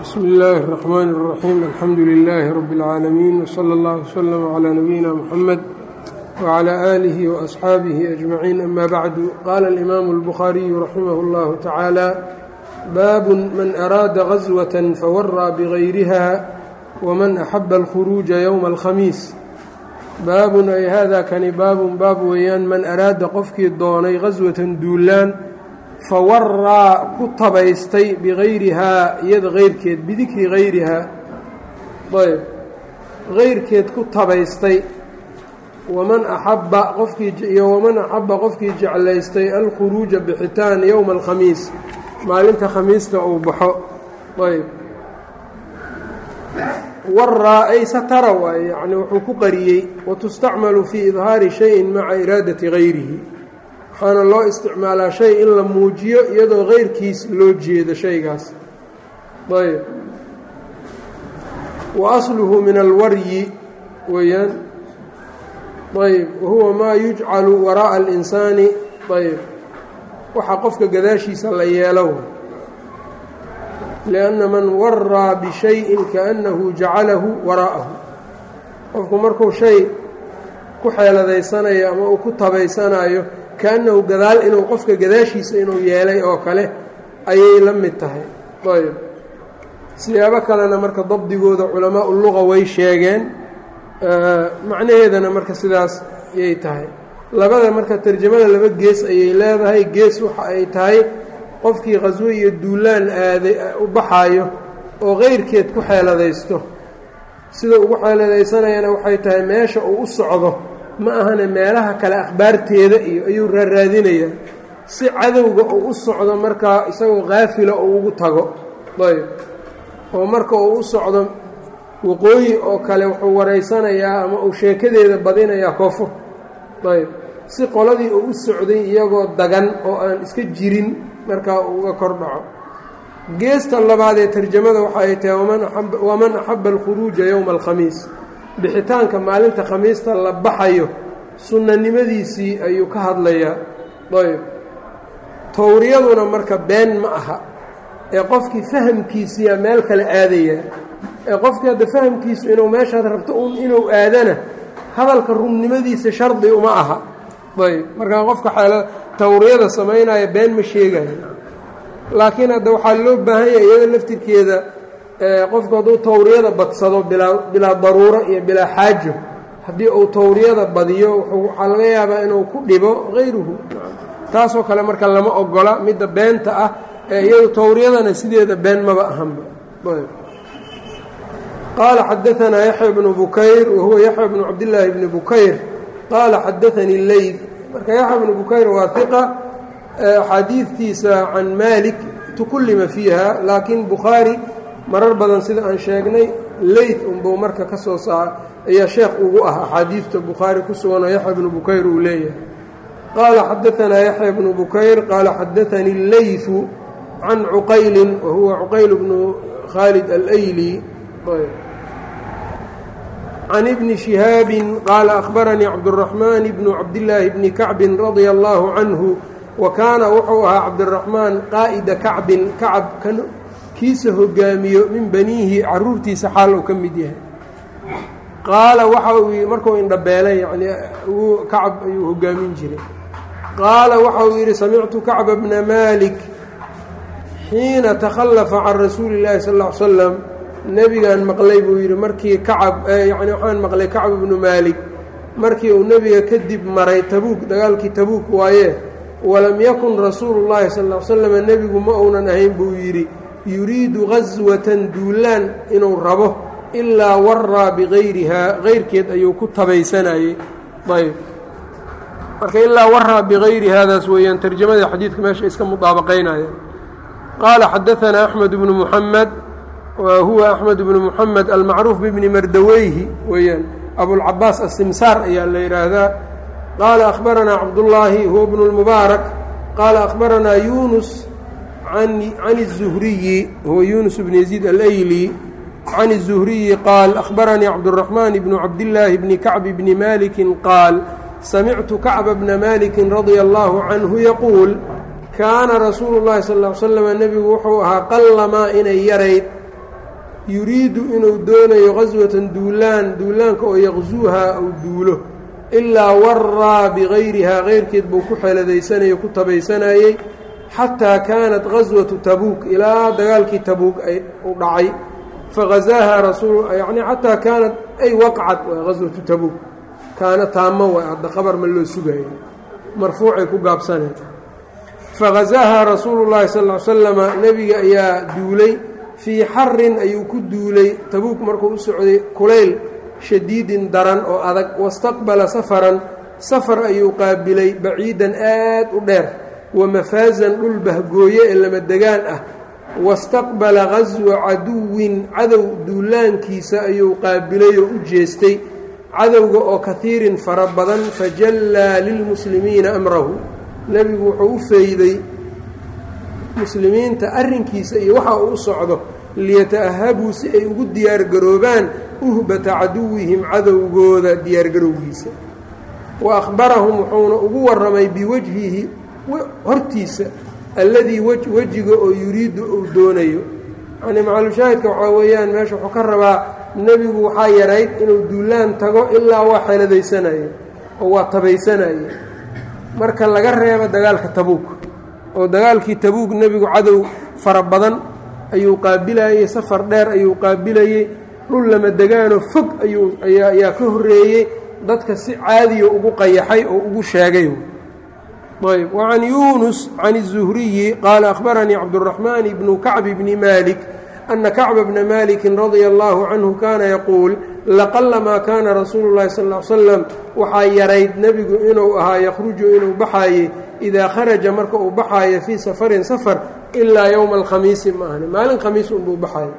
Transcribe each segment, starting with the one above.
bsmi illaahi الرaxmaan الraxiim alxamdu lilaahi rabi اlcaalamiin wslى اllah wslm clى nabiyina mxamed wclى aalihi waasxaabihi ajmaciin ama bacdu qaala alimaamu اlbukhaariyu raximah اllahu tacaala baabun man araada gaswaة fawaraa bgayriha wman axaba alkhuruuja ywma alkhamiis baabun ay hada kani baabun baab weeyaan man araada qofkii doonay gaswatan duulaan fawaraa ku tabaystay bigayrihaa iyada keyrkeed bidikri hayrihaa ayb keyrkeed ku tabaystay waman axabba qofkiiiyo waman axabba qofkii jeclaystay alkhuruuja bixitaan yowma alkhamiis maalinta khamiista uu baxo ayb waraa ay satara waaye yacni wuxuu ku qariyey watustacmalu fii idhaari shayin maca iraadati gayrihi waxaana loo isticmaalaa shay in la muujiyo iyadoo keyrkiis loo jeedo shaygaas ayb wa asluhu min alwaryi weeyaan ayb wahuwa maa yujcalu waraa'a alinsaani ayb waxa qofka gadaashiisa la yeelo lianna man waraa bishayin kaannahu jacalahu waraa'ahu qofku markuu shay ku xeeladaysanayo ama uu ku tabaysanayo kaannahu gadaal inuu qofka gadaashiisa inuu yeelay oo kale ayay la mid tahay ayb siyaabo kalena marka dabdigooda culamaa u luqa way sheegeen macnaheedana marka sidaas ayay tahay labada marka tarjamada laba gees ayay leedahay gees waxa ay tahay qofkii khaswo iyo duulaan aaday u baxaayo oo keyrkeed ku xeeladaysto sida ugu xeeladaysanayana waxay tahay meesha uu u socdo ma ahane meelaha kale akhbaarteeda iyo ayuu raaraadinayaa si cadowga uu u socdo markaa isagoo kaafila uu ugu tago ayb oo marka uu u socdo waqooyi oo kale wuxuu waraysanayaa ama uu sheekadeeda badinayaa koofur ayb si qoladii uu u socday iyagoo dagan oo aan iska jirin markaa uga kor dhaco geesta labaad ee tarjamada waxa ay tahay waman axaba alkhuruuja yowma alkhamiis bixitaanka maalinta khamiista la baxayo sunnanimadiisii ayuu ka hadlayaa ayb towriyaduna marka been ma aha ee qofkii fahamkiisiyaa meel kale aadayaa ee qofkii hadda fahamkiisu inuu meeshaad rabto un inuu aadana hadalka runnimadiisa shardi uma aha ayb markaa qofka xeelo tawriyada samaynaya been ma sheegayo laakiin hadda waxaa loo baahan yahay iyada laftirkeeda qofku hadduu tawriyada badsado bilaa bilaa daruuro iyo bilaa xaajo haddii uu tawriyada badiyo waxaa laga yaabaa inuu ku dhibo hayruhu taasoo kale marka lama ogola midda beenta ah ee iyadu tawriyadana sideeda been maba ahanba qaala xadaanaa yaxya bnu bukayr wahuwa yaxya bnu cabdillaahi bni bukayr qaala xadaanii leyd marka yaxya bnu bukayr waa iqa axaadiidtiisa can maalik tukullima fiiha laakiin bukhaari marar badan sida aan sheegnay leyd unbuu marka ka soo saa ayaa sheekh ugu ah axaadiidta bukhaari ku sugan oo yaxya bnu bukayr uu leeyahay qaala xadaanaa yaxya bnu bukayr qaala xadaanii leyfu can cuqaylin wahuwa cuqayl bnu khaalid alayli can ibni shihaabin qaala ahbaranii cabduraxmaan bnu cabdillaahi bni kacbin radia allaahu canhu wa kaana wuxuu ahaa cabdiraxmaan qaa'ida kacbin kacab kan kiisa hogaamiyo min baniihi caruurtiisa xaal uu ka mid yahay qaala waxa uu markuu indhabeelay yacnii kacab ayuu hogaamin jiray qaala waxa uu yidhi samictu kacba bna maalik xiina takhallafa can rasuuli illaahi sal ll ly slam nebigaan maqlay buu yidhi markii kacab yacni waxaan maqlay kacb bnu maalik markii uu nebiga kadib maray tabuuk dagaalkii tabuuk waaye walam yakun rasuulu llaahi sal ll ly slam nebigu ma uunan ahayn buu yidhi yuriidu gaswatan duulaan inuu rabo ilaa waraa bigayrihaa keyrkeed ayuu ku tabaysanayey ayb marka ilaa waraa bigayri haadaas weeyaan tarjamadii xadiidka meesha iska mudaabaqaynayaan qaala xadaanaa axmed bnu muxamed wa huwa axmed bnu muxamed almacruuf bibni mardaweyhi weeyaan abulcabaas asimsaar ayaa la yidhaahdaa qaala akhbaranaa cabdullaahi huwa bnu lmubaarak qaala akhbaranaa yunus can الzuhriyi huwa yunus bn yaziid alayli can الzuhriyi qaal akhbaranii cabdالraxmaan bnu cabdillaahi bni kacbi bni maliki qaal samictu kacba bna maliki radia allahu canhu yaquul kaana rasuulu llahi sal ll ly slam nebigu wuxuu ahaa qallamaa inay yarayd yuriidu inuu doonayo qaswatan duulaan duulaanka oo yaqsuuhaa uu duulo ilaa waraa bigayrihaa keyrkeed buu ku xeeladaysanayay ku tabaysanayey xataa kaanat qaswatu tabuuk ilaa dagaalkii tabuuk ay u dhacay fagazaahaa rasuul yacnii xataa kaanat ay waqcad waa qaswatu tabuuk kaana taamo waa hadda qabar ma loo sugayo marfuucay ku gaabsaneen fagazaahaa rasuulu llaahi sal ll ly slama nebiga ayaa duulay fii xarin ayuu ku duulay tabuuk markuu u socday kulayl shadiidin daran oo adag wastaqbala safaran safar ayuu qaabilay baciidan aad u dheer wamafaasan dhul bahgooye ee lama degaan ah wastaqbala qaswa caduwin cadow duulaankiisa ayuu qaabilay oo u jeestay cadowga oo kahiirin fara badan fajallaa lilmuslimiina amrahu nebigu wuxuu u feyday muslimiinta arrinkiisa iyo waxa uu u socdo liyata'ahabuu si ay ugu diyaargaroobaan uhbata caduwihim cadowgooda diyaargarowgiisa wa akhbarahum wuxuuna ugu warramay biwajhihi hortiisa alladii wejiga oo yuriidu uu doonayo yacnii macalushaahidka waxaa weeyaan meesha wuxuu ka rabaa nebigu waxaa yarayd inuu duulaan tago ilaa waa xeeladaysanaya oo waa tabaysanaya marka laga reebo dagaalka tabuuk oo dagaalkii tabuuk nebigu cadow fara badan ayuu qaabilayey safar dheer ayuu qaabilayey dhul lama degaanoo fog ayuu ayaa ka horreeyey dadka si caadiya ugu qayaxay oo ugu sheegay ayb wacan yuunus can الzuhriyi qaala akhbaranii cabdالraxmaan bnu kacb bni malik ana kacba bna maliki radia allahu canhu kaana yaquul laqalamaa kaana rasuulu اllahi sal ly slam waxaa yarayd nebigu inuu ahaa yakhruju inuu baxaaye idaa kharaja marka uu baxaayo fii safarin safar ilaa yowma alkhamiisi ma ahni maalin khamiis unbuu baxaayo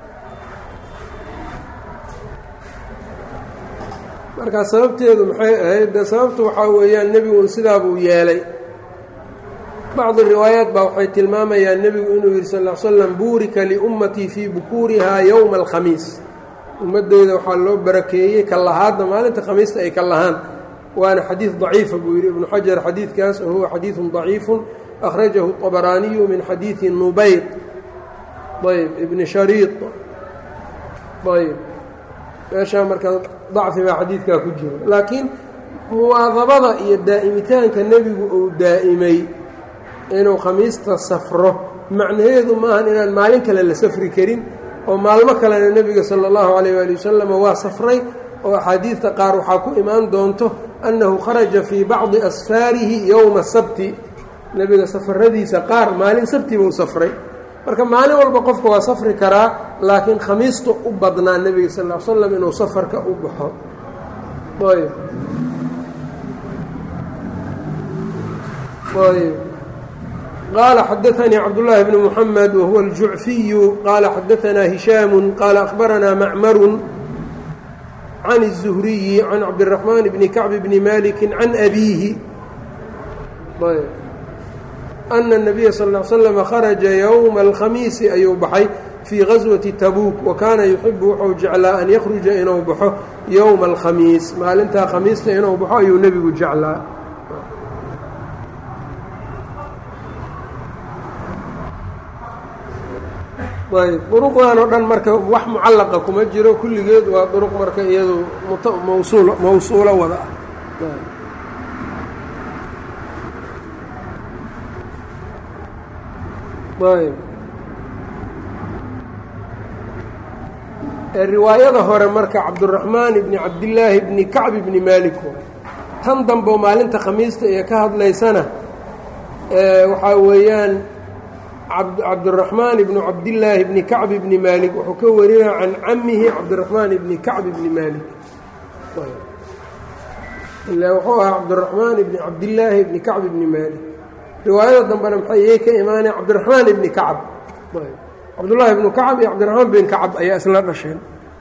markaa sababteedu maxay ahayd de sababtu waxaa weeyaan nebigu sidaa buu yeelay bacdi riwaayaat baa waxay tilmaamayaan nebigu inuu yidhi sal l slam buurika liummatii fii bukuurihaa yowma alkhamiis ummaddeyda waxaa loo barakeeyey ka lahaadna maalinta khamiista ay ka lahaan waana xadiid daciifa buu yidhi ibnu xajar xadiidkaas oo huwa xadiidun daciifun akhrajahu طabaraaniyu min xadiidi nubayd ayb ibni shariid ayb meeshaa marka dacfi baa xadiidkaa ku jiro laakiin muwaadabada iyo daa'imitaanka nebigu uu daa'imay inuu khamiista safro macnaheedu maahan inaan maalin kale la safri karin oo maalmo kalena nebiga sala allahu calayh waali wasalam waa safray oo axaadiidta qaar waxaa ku imaan doonto annahu kharaja fii bacdi asfaarihi yowma sabti nebiga safaradiisa qaar maalin sabti buu safray marka maalin walba qofka waa safri karaa laakiin khamiista u badnaa nebiga sal l slam inuu safarka u baxo ayb ayb qaala xadaanii cabdullaahi bni muxamed wahuwa aljucfiyu qaala xadaanaa hishaamu qaala akhbaranaa macmaru can الzuhriyi can cabdiraxmaan bni kacb bni maliki can abiihi ana الnabiya sal ا slm kharaja yowma alkhamiisi ayuu baxay fii gaswati tabuuk wa kaana yuxibu wuxuu jeclaa an yakhruja inuu baxo yowma alkhamiis maalintaa khamiista inuu baxo ayuu nebigu jeclaa ayb duruqdan oo dhan marka wax mucallaqa kuma jiro kulligeed waa duruq marka iyadu mawsuul mawsuulo wada ah ayb riwaayada hore marka cabduraxmaan ibni cabdillaahi bni kacb ibni maalik tan dambo maalinta khamiista ee ka hadlaysana waxaa weeyaan cabduraxmaan ibnu cabdillaahi bni kacb ibni maalik wuxuu ka warinaa can camihi cabdiraxmaan ibni kacb ibni maalik ilaa wuxuu ahaa cabdiraxmaan ibni cabdillaahi ibni kacb ibni maalik riwaayada dambena maxay iyay ka imaaneen cabdiraxmaan ibni kacab cabdullaahi ibnu kacab iyo cabdiraxmaan bin kacab ayaa isla dhasheen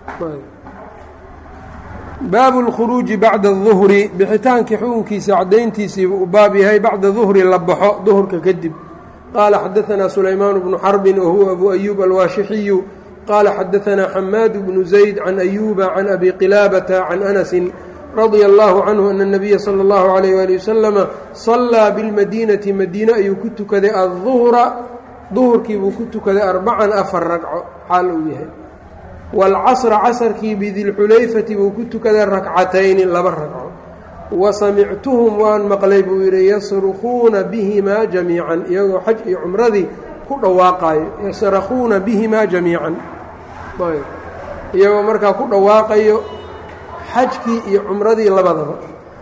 baabu اlkhuruuji bacda الظuhri bixitaankii xukunkiisa caddayntiisiiba uu baab yahay bacda duhri la baxo duhurka kadib qaala xadaanaa sulaymaan bnu xarbin wahuwa abu ayuub alwaashixiyu qaala xadaanaa xamaad bnu zayd can ayuuba can abi qilaabata can anasin radia allahu canhu ana اnabiya salى اllahu alayh wali wasalama sallaa bilmadiinati madiine ayuu ku tukaday aلظuhra duhurkii buu ku tukaday arbacan afar ragco xaal uu yahay waalcasra casarkii bidilxulayfati buu ku tukaday rakcatayni laba ragco wa samictuhum waan maqlay buu yidhi yasrukuuna bihimaa jamiican iyagoo xaj iyo cumradii ku dhawaaqayo yasrakuuna bihimaa jamiican iyagoo markaa ku dhawaaqayo xajkii iyo cumradii labadaba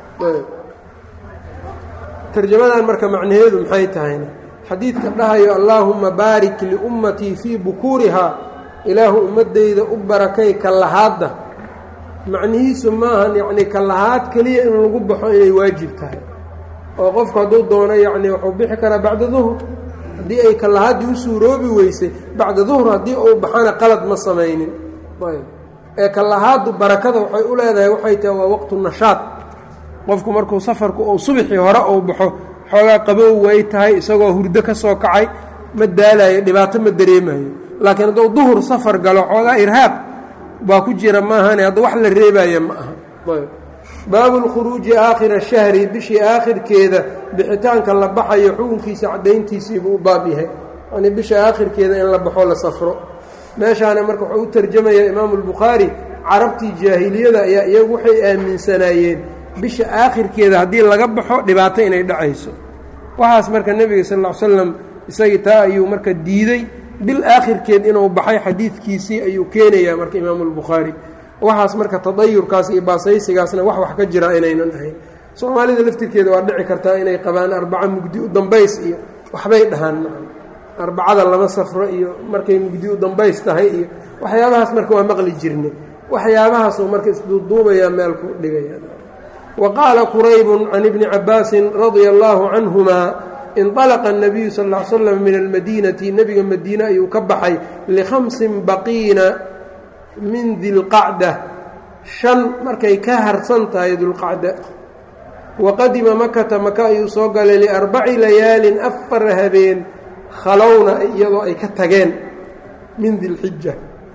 tarjamadan marka macnaheedu maxay tahayna xadiidka dhahayo allaahumma baarik liummatii fii bukuurihaa ilaahu ummaddayda u barakay kallahaadda macnihiisu maahan yacnii kallahaad keliya in lagu baxo inay waajib tahay oo qofku hadduu doono yacnii wuxuu bixi karaa bacda duhur haddii ay kallahaaddii u suuroobi weysay bacda duhur haddii uu baxana qalad ma samaynin ee kallahaaddu barakada waxay u leedahay waxay tahay waa waqtu nashaad qofku markuu safarku uu subaxii hore uu baxo xoogaa qabow way tahay isagoo hurdo ka soo kacay ma daalayo dhibaato ma dareemayo laakiin hadduu duhur safar galo xoogaa irhaab baa ku jira maahane hadda wax la reebaya ma aha baabu lkhuruuji aakhira shahri bishii aakhirkeeda bixitaanka la baxayo xukunkiisa caddayntiisiibuu u baab yahay yani bisha aakhirkeeda in la baxo la safro meeshaana marka wuxuu u tarjamayaa imaamu albukhaari carabtii jaahiliyada ayaa iyagu waxay aaminsanaayeen bisha aakhirkeeda haddii laga baxo dhibaato inay dhacayso waxaas marka nebiga sal ll ly slam isagii taa ayuu marka diiday bil aakhirkeed inuu baxay xadiidkiisii ayuu keenayaa marka imaamu albukhaari waxaas marka tadayurkaas iyo baasaysigaasna wax wax ka jira inaynan ahayn soomaalida laftirkeeda waa dhici kartaa inay qabaan arbaco mugdi u dambays iyo waxbay dhahaan arbacada lama safro iyo markay mugdi u dambays tahay iyo waxyaabahaas marka waa maqli jirnay waxyaabahaasuu marka isduuduubayaa meel ku dhigaya wa qaala quraybun can ibni cabaasin radia allaahu canhumaa inطalaqa الnabiyu sal ا l slam min almadiinati nebiga madiine ayuu ka baxay likhamsin baqiina min dilqacda shan markay ka harsan tahay dulqacda waqadima makata maka ayuu soo galay liarbaci layaalin afar habeen khalowna iyadoo ay ka tageen min dilxija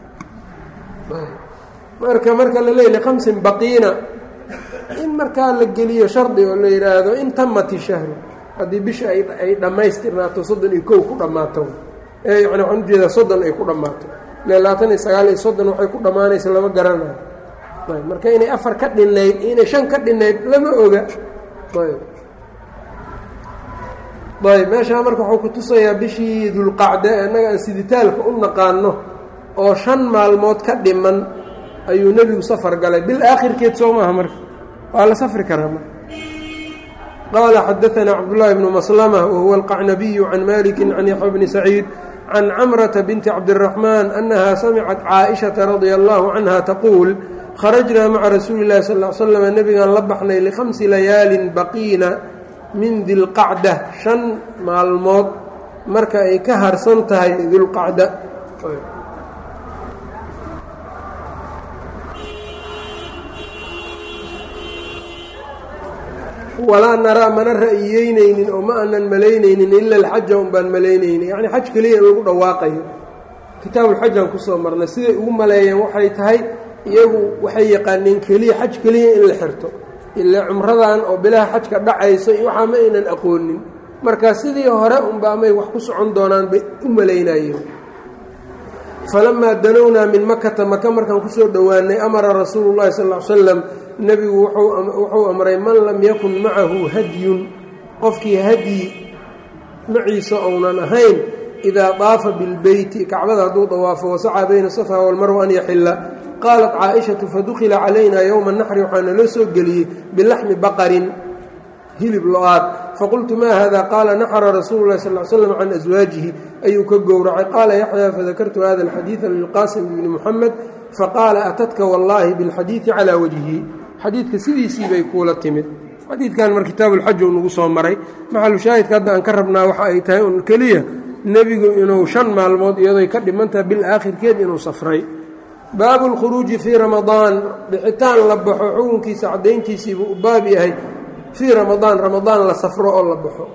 marka marka la leey likhamsin baqiina in markaa la geliyo shardi oo la yidhaahdo in tamati shahru haddii bisha ay dhammaystirnaato soddon iyo kow ku dhammaato ee yani waxaan ujeedaa soddon ay ku dhammaato ile labaatan iyo sagaal iyo soddon waxay ku dhammaanaysa lama garanayo ayb marka inay afar ka dhinayd inay shan ka dhinayd lama oga ayb ayb meeshaa marka wuxuu ku tusayaa bishii dulqacda innaga aan siditaalka u naqaano oo shan maalmood ka dhiman ayuu nebigu safar galay bil aakhirkeed soo maaha marka waa la safri karaa marka qال xdثna cبداللahi بن مسلمة وهuو الqacنبي عن مالك عن يحيى بن سعيid عن cمرة بنت cبدالرحمن أنها سمعت cائشhaةa رضي الله عنها تقuuل خرجnaa mعa رasuuل الlahi صلى اه عل سلم نبgaan la baxnay لخمس layaaل baqiina min dilqacdة شhan maalmood marka ay ka harsan tahay dilqacda walaa naraa mana ra'yiyeynaynin oo ma aanan malaynaynin ila alxaja un baan malaynaynin yacni xaj keliya in lagu dhawaaqayo kitaabulxajaan kusoo marnay siday ugu maleeyeen waxay tahay iyagu waxay yaqaaneen keliya xaj keliya in la xirto ilaa cumradan oo bilaha xajka dhacayso iyo waxaa ma aynan aqoonin marka sidii hore unba amay wax ku socon doonaan bay u malaynayeen falamaa danownaa min makata maka markaan kusoo dhowaanay amara rasuulu llahi sal l slam nebigu wuxuu amray man lam yakun macahu hadyun qofkii hadyi maciisa ounan ahayn idaa daafa bilbeyti kacbada hadduu dawaafo wasacaa bayna safa walmarwa an yaxila qaalat caaishatu fadukila calayna yowma naxri waxaa naloo soo geliyey bilaxmi baqarin hilib lo-aad faqultu ma hada qaala naxra rasuulu lahi sal slam can aswaajihi ayuu ka gowracay qaala yaxyaa fadakartu hada alxadiida lilqaasim bni muxamed faqaala atadka wallaahi bilxadiidi calaa wajhi xadiidka sidiisii bay kuula timid xadiidkan mar kitaabuulxaj uu nagu soo maray maxalu shaahidka hadda aan ka rabnaa waxa ay tahay un keliya nebigu inuu shan maalmood iyadoy ka dhimantaha bil aakhirkeed inuu safray baabu lkhuruuji fii ramadaan bixitaan la baxo xukunkiisa caddayntiisiibuu u baab yahay fii ramadaan ramadaan la safro oo la baxo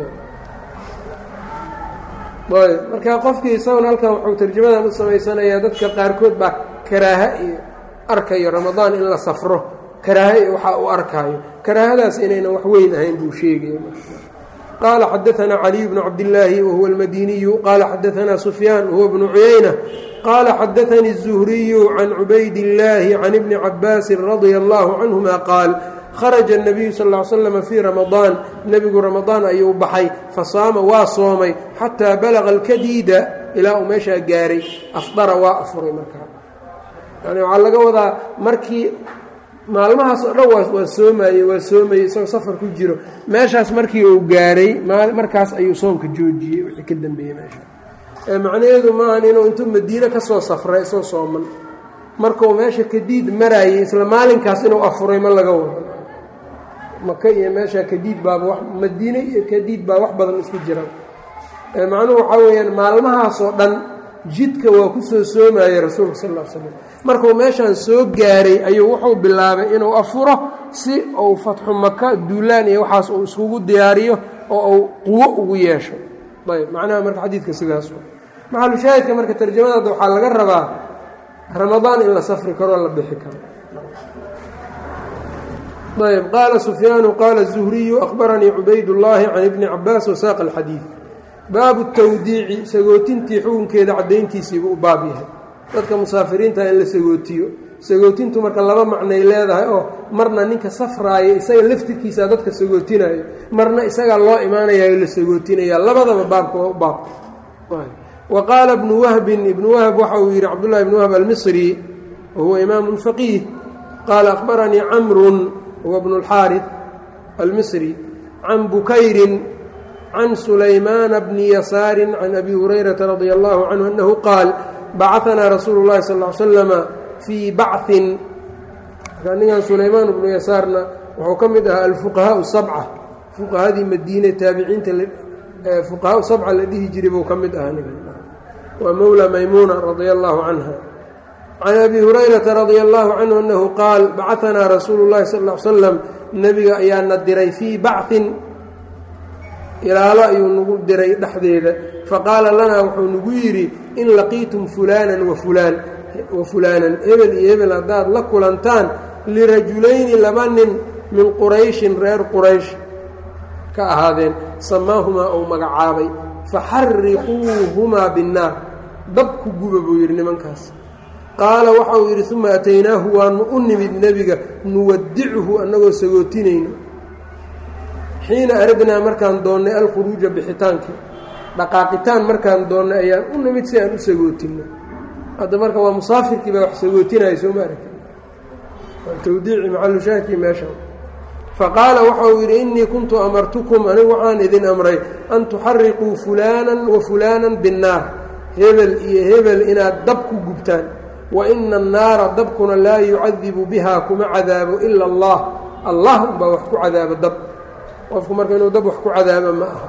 ayb marka qofkii isaguna halkan wuxuu tarjamadan u samaysanayaa dadka qaarkood baa karaaha iyo arkayo ramadaan in la safro karaaha iyo waxaa u arkaayo karaahadaas inaynan wax weyn ahayn buu sheegaya qaala xadaanaa caliy bnu cabdillaahi wahuwa almadiniyu qaala xadaanaa sufyaan wahuwa bnu cuyayna qaala xadaanii الzuhriyu can cubayd illaahi can ibni cabaasin radia allahu canhuma qaal kharaja الnabiyu sal ll ly slama fii ramadaan nebigu ramadaan ayuu baxay fasaama waa soomay xataa balaqa alkadiida ilaa uu meeshaa gaaray afdara waa afuray markaa yani waxaa laga wadaa markii maalmahaas oo dhan waa soomaye waa soomayey isagoo safar ku jiro meeshaas markii uu gaaray markaas ayuu soomka joojiyey wixii ka dambeeyey meesha macnaheedu maahan inuu intuu madiine ka soo safray isoo sooman markuu meesha kadiid maraayey isla maalinkaas inuu afuray ma laga wado maka iyo meesha kadiid baaba wa madiine iyo kadiid baa wax badan isku jiraan macnuhu waxaa weeyaan maalmahaasoo dhan jidka waa ku soo soomayey rasuulka sal ll slam markuu meeshaan soo gaaray ayuu wuxuu bilaabay inuu afuro si uu fatxu maka duulaan iyo waxaas uu iskugu diyaariyo oo uu quwo ugu yeesho ayb macnaha marka xadiidka sidaas maxalushaahidka marka tarjamadaada waxaa laga rabaa ramadaan in la safri karoo la bixi karo ayb qaala sufyaanu qaala الzuhriyu akhbaranii cubaydullaahi can ibni cabaas wasaaqa alxadiid baabu tawdiici sagootintii xukunkeeda caddayntiisiibuu u baab yahay dadka musaafiriinta in la sagootiyo sagootintu marka laba macnay leedahay oo marna ninka safraaya isaga laftirkiisa dadka sagootinaya marna isagaa loo imaanayayo la sagootinaya labadaba baabka waa u baab wa qaala bnu wahbin ibnu wahb waxa uu yidhi cabdullahi bnu wahb almisri wahuwa imaamu faqiih qaala akhbaranii camrun huwa bnu اlxaariث almisri can bukayrin can sulaymaana bni yasaari can abi hurayrata radia allahu canhu annahu qaal bacaanaa rasuulu llahi sal l slama fii bacin markaa ninkan sulaymaan bnu yasaarna wuxuu ka mid ahaa alfuqahaau sabca fuqahadii madiine taabiciinta fuqahaau sabca la dhihi jiray buu ka mid ahaa ninkan waa mowla maymuuna radia allahu canha can abi hurayrata radia allahu canhu annahu qaal bacaanaa rasuulu llahi sal l slam nebiga ayaana diray fii bacin ilaalo ayuu nagu diray dhexdeeda faqaala lanaa wuxuu nagu yidhi in laqiitum fulaanan wa fulaan wa fulaanan hebel iyo hebel haddaad la kulantaan lirajulayni laba nin min qurayshin reer quraysh ka ahaadeen samaahumaa uu magacaabay faxariquuhumaa binnaar dab ku guba buu yidhi nimankaas qaala waxa uu yidhi uma ataynaahu waanu u nimid nebiga nuwadichu annagoo sagootinayno xiina aradnaa markaan doonnay alkhuruuja bixitaankii dhaqaaqitaan markaan doonnay ayaan u nimid si aan u sagootinno hadda marka waa musaafirkii baa wax sagootinaya sooma aragti tawdiici macalushaahidkii meesha faqaala waxa uu yidhi innii kuntu amartukum anigu waxaan idin amray an tuxariquu fulaanan wa fulaanan binnaar hebel iyo hebel inaad dab ku gubtaan wa ina annaara dabkuna laa yucadibu biha kuma cadaabo ila allah allah unbaa wax ku cadaabo dab qofku marka inuu dab wax ku cadaabo ma aha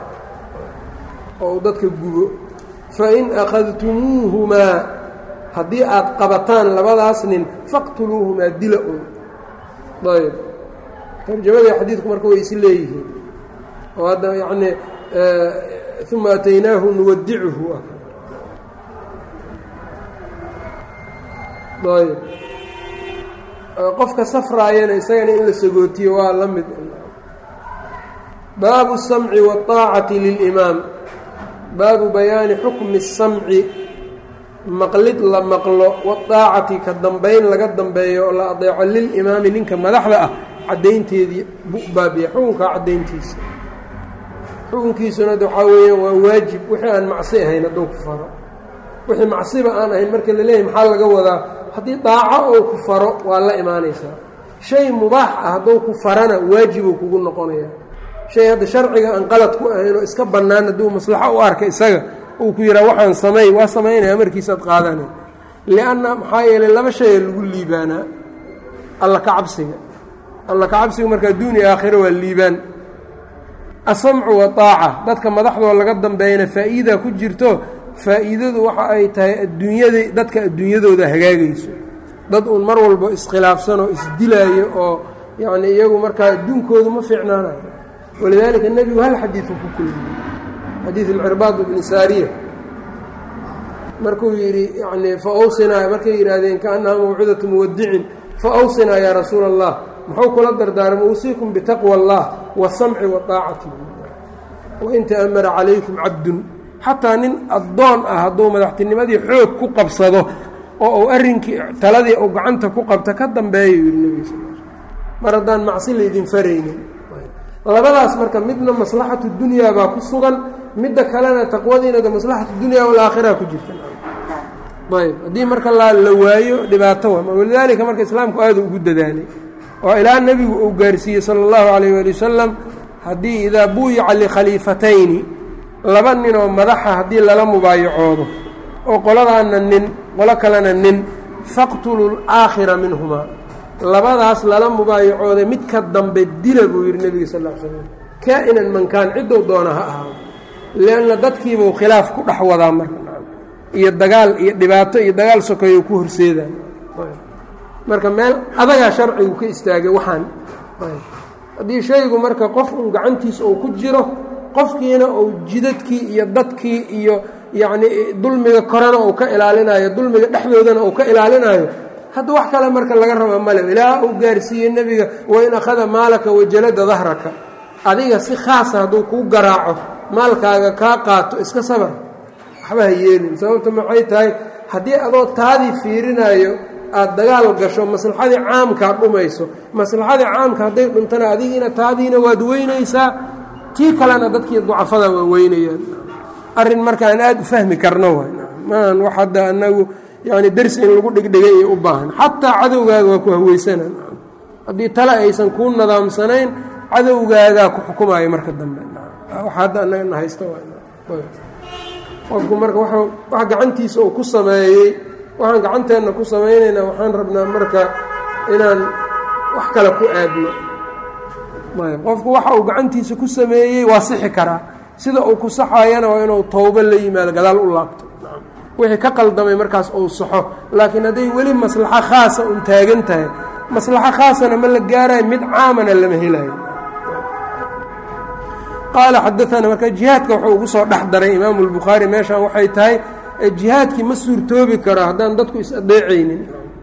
oo uu dadka gubo fain akhadtumuuhumaa haddii aad qabataan labadaas nin faqtuluuhumaa dila un ayb tarjamadii xadiidku marka way isi leeyihiin oo hadda yacnii uma ataynaahu nuwadicuhu ayb qofka safraayana isagana in la sagootiyo waa la mid baabu الsamci wالطaacati lilimaam baabu bayaani xukmi الsamci maqlid la maqlo wاطaacati ka dambayn laga dambeeyo oo la adeeco lilimaami ninka madaxda ah caddaynteedii baabiya xukunkaa caddayntiisa xukunkiisuna waxaa weeyaan waa waajib wixii aan macsi ahayn hadduu ku faro wixii macsiba aan ahayn marka la leeyahy maxaa laga wadaa haddii daaco ou ku faro waa la imaanaysaa shay mubaax ah hadduu ku farana waajibuu kugu noqonaya shay hadda sharciga aan qalad ku ahayn oo iska bannaan hadduu maslaxo u arka isaga uu ku yidhaha waxaan samay waa samaynaya markiisaad qaadanay lianna maxaa yeelay laba shaya lagu liibaanaa alla ka cabsiga alla ka cabsiga marka adduun iyo aakhiro waa liibaan asamcu wa taaca dadka madaxdoo laga dambeeyana faa'iida ku jirto faa'iidadu waxa ay tahay adduunyada dadka adduunyadooda hagaagayso dad uun mar walbo iskhilaafsan oo isdilaayo oo yacnii iyagu markaa adduunkoodu ma fiicnaanayo walidaalika nebigu hal xadiidu ku kulmiyey xadiid alcirbaad bni saariya markuu yidhi yanii fa awsinaa markay yidhaahdeen kaannaha mawcidatu muwadicin fa awsinaa yaa rasuula allah muxuu kula dardaarmay uusiikum bitaqwa allah wasamci waaacati wain ta'amara calaykum cabdun xataa nin addoon ah hadduu madaxtinimadii xoog ku qabsado oo uu arrinkii taladii uu gacanta ku qabta ka dambeeya yidhi nebiga sal mar haddaan macsi laydin faraynin labadaas marka midna maslaxatu dunyaa baa ku sugan midda kalena taqwadiina de maslaxatu dunyaa walaakhira ku jirta ayb haddii marka la la waayo dhibaato wa walidaalika marka islaamku aada ugu dadaalay oo ilaa nebigu uu gaarsiiyey sala allahu calayh waali wasalam haddii idaa buuyica likhaliifatayni laba nin oo madaxa haddii lala mubaayacoodo oo qoladaana nin qolo kalena nin faqtuluu laakhira minhumaa labadaas lala mubaayacooday midka dambe dila buu yidhi nebiga sal l slam kaa-inan mankaan ciddou doona ha ahaado leanna dadkiibuu khilaaf ku dhex wadaa marka iyo dagaal iyo dhibaato iyo dagaal sokeeyo ku horseedaan marka meel adagaa sharcigu ka istaagay waxaan haddii shaygu marka qof un gacantiisa uu ku jiro qofkiina uu jidadkii iyo dadkii iyo yacnii dulmiga korena uu ka ilaalinayo dulmiga dhexdoodana uu ka ilaalinayo hadda wax kale marka laga raba male ilaa uu gaarsiiyey nebiga wain akhada maalaka wajalada dahraka adiga si khaasa hadduu kuu garaaco maalkaaga kaa qaato iska sabar waxba ha yeelin sababta maxay tahay haddii adoo taadii fiirinayo aada dagaal gasho maslaxadii caamkaa dhumayso maslaxadii caamka hadday dhuntana adigiina taadiina waad weynaysaa tii kalena dadkii ducafada waa weynayaan arrin markaan aada u fahmi karno waay maan wax hadda anagu yani dersi in lagu dhigdhigay iyo u baahan xataa cadowgaaga waa ku haweysanaan haddii tale aysan kuu nadaamsanayn cadowgaagaa ku xukumayo marka dambe wax hadda anagana haysta qofku marka wax gacantiisa uu ku sameeyey waxaan gacanteenna ku samaynaynaa waxaan rabnaa marka inaan wax kale ku aadno qofku waxa uu gacantiisa ku sameeyey waa sixi karaa sida uu ku saxayana waa inuu towbo la yimaado gadaal u laabto wixii ka qaldamay markaas uu saxo laakiin hadday weli maslaxo khaasa un taagan tahay maslaxo khaasana ma la gaarayo mid caamana lama helayo qaala xadaana marka jihaadka wuxuu ugu soo dhex daray imaamu lbukhaari meeshan waxay tahay jihaadkii ma suurtoobi karo haddaan dadku is adeecaynin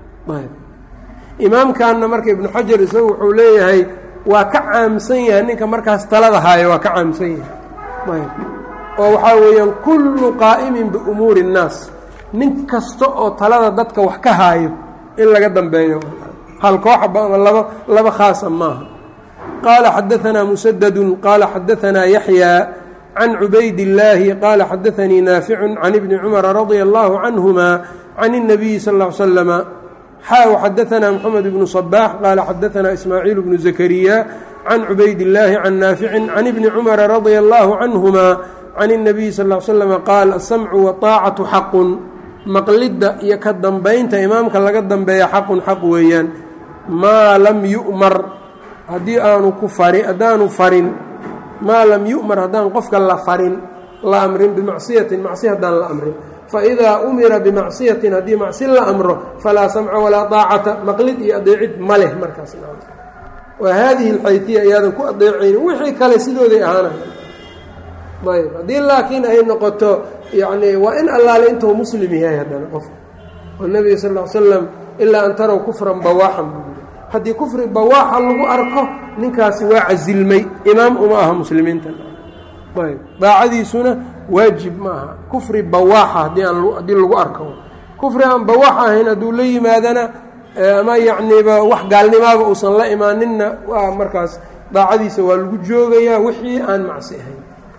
imaamkanna marka ibnu xajar isagu wuxuu leeyahay waa ka caamsan yahay ninka markaas talada haayo waa ka caamsan yahay oo waxaa weeyaan kullu qaa'imin biumuuri اnnaas nin kasta oo talada dadka wax ka haayo in laga dambeeyo hal kooxaba ama laba laba khaasa maaha qaala xadaanaa musadadu qaala xadaanaa yaxyaa can cubayd illaahi qaala xadaanii naaficun can ibni cumara radia allahu canhuma can الnabiyi sal ا l slama xaa xadaanaa moxamed bnu صabaax qaala xadaanaa ismaaciil bnu zakariya can cubayd illaahi can naaficin can ibni cumara radia allahu canhuma can الnabiyi sal ا l slama qaal asamcu waطaacatu xaqun maqlidda iyo ka dambaynta imaamka laga dambeeya xaqun xaq weeyaan maa lam yu'mar haddii aanu ku fari haddaanu farin maa lam yu'mar haddaan qofka la farin la amrin bimacsiyatin macsi haddaan la amrin faidaa umira bimacsiyatin haddii macsi la amro falaa samca walaa daacata maqlid iyo adeecid ma leh markaas waa haadihi alxaytiya iyaadan ku adeecaynin wixii kale sidooday ahaanaya ayb haddii laakiin ay noqoto yacni waa in allaale intuu muslim yahay haddana qofka oo nebiga sal ll ly slam ilaa an tarow kufran bawaaxan buu yiri haddii kufri bawaaxa lagu arko ninkaasi waa casilmay imaam uma aha muslimiinta ayb daacadiisuna waajib ma aha kufri bawaaxa haddii aan haddii lagu arko kufri aan bawaax ahayn hadduu la yimaadana ama yacniba wax gaalnimaaba uusan la imaaninna waa markaas daacadiisa waa lagu joogayaa wixii aan macsi ahayn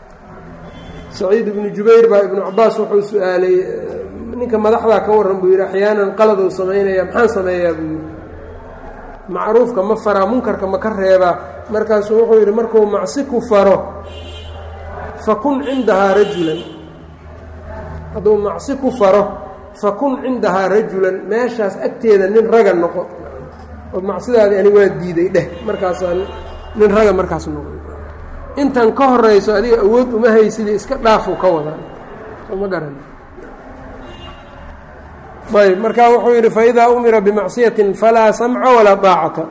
saciid ibnu jubayr baa ibnu cabaas wuxuu su-aalay ninka madaxdaa ka warran buu yidhi axyaanan qaladou samaynaya maxaan sameeyaa buu yidhi macruufka ma faraa munkarka ma ka reebaa markaasuu wuxuu yidhi markuu macsi ku faro fakun cindahaa rajulan hadduu macsi ku faro fakun cindahaa rajulan meeshaas agteeda nin raga noqo oo macsidaadii ani waa diiday dheh markaasaa nin raga markaas noqo intan ka horayso adiga awood uma haysidii iska dhaafu ka wadaa soo ma garan ayb markaa wuxuu yidhi faidaa umira bimacsiyatin falaa samca walaa daacata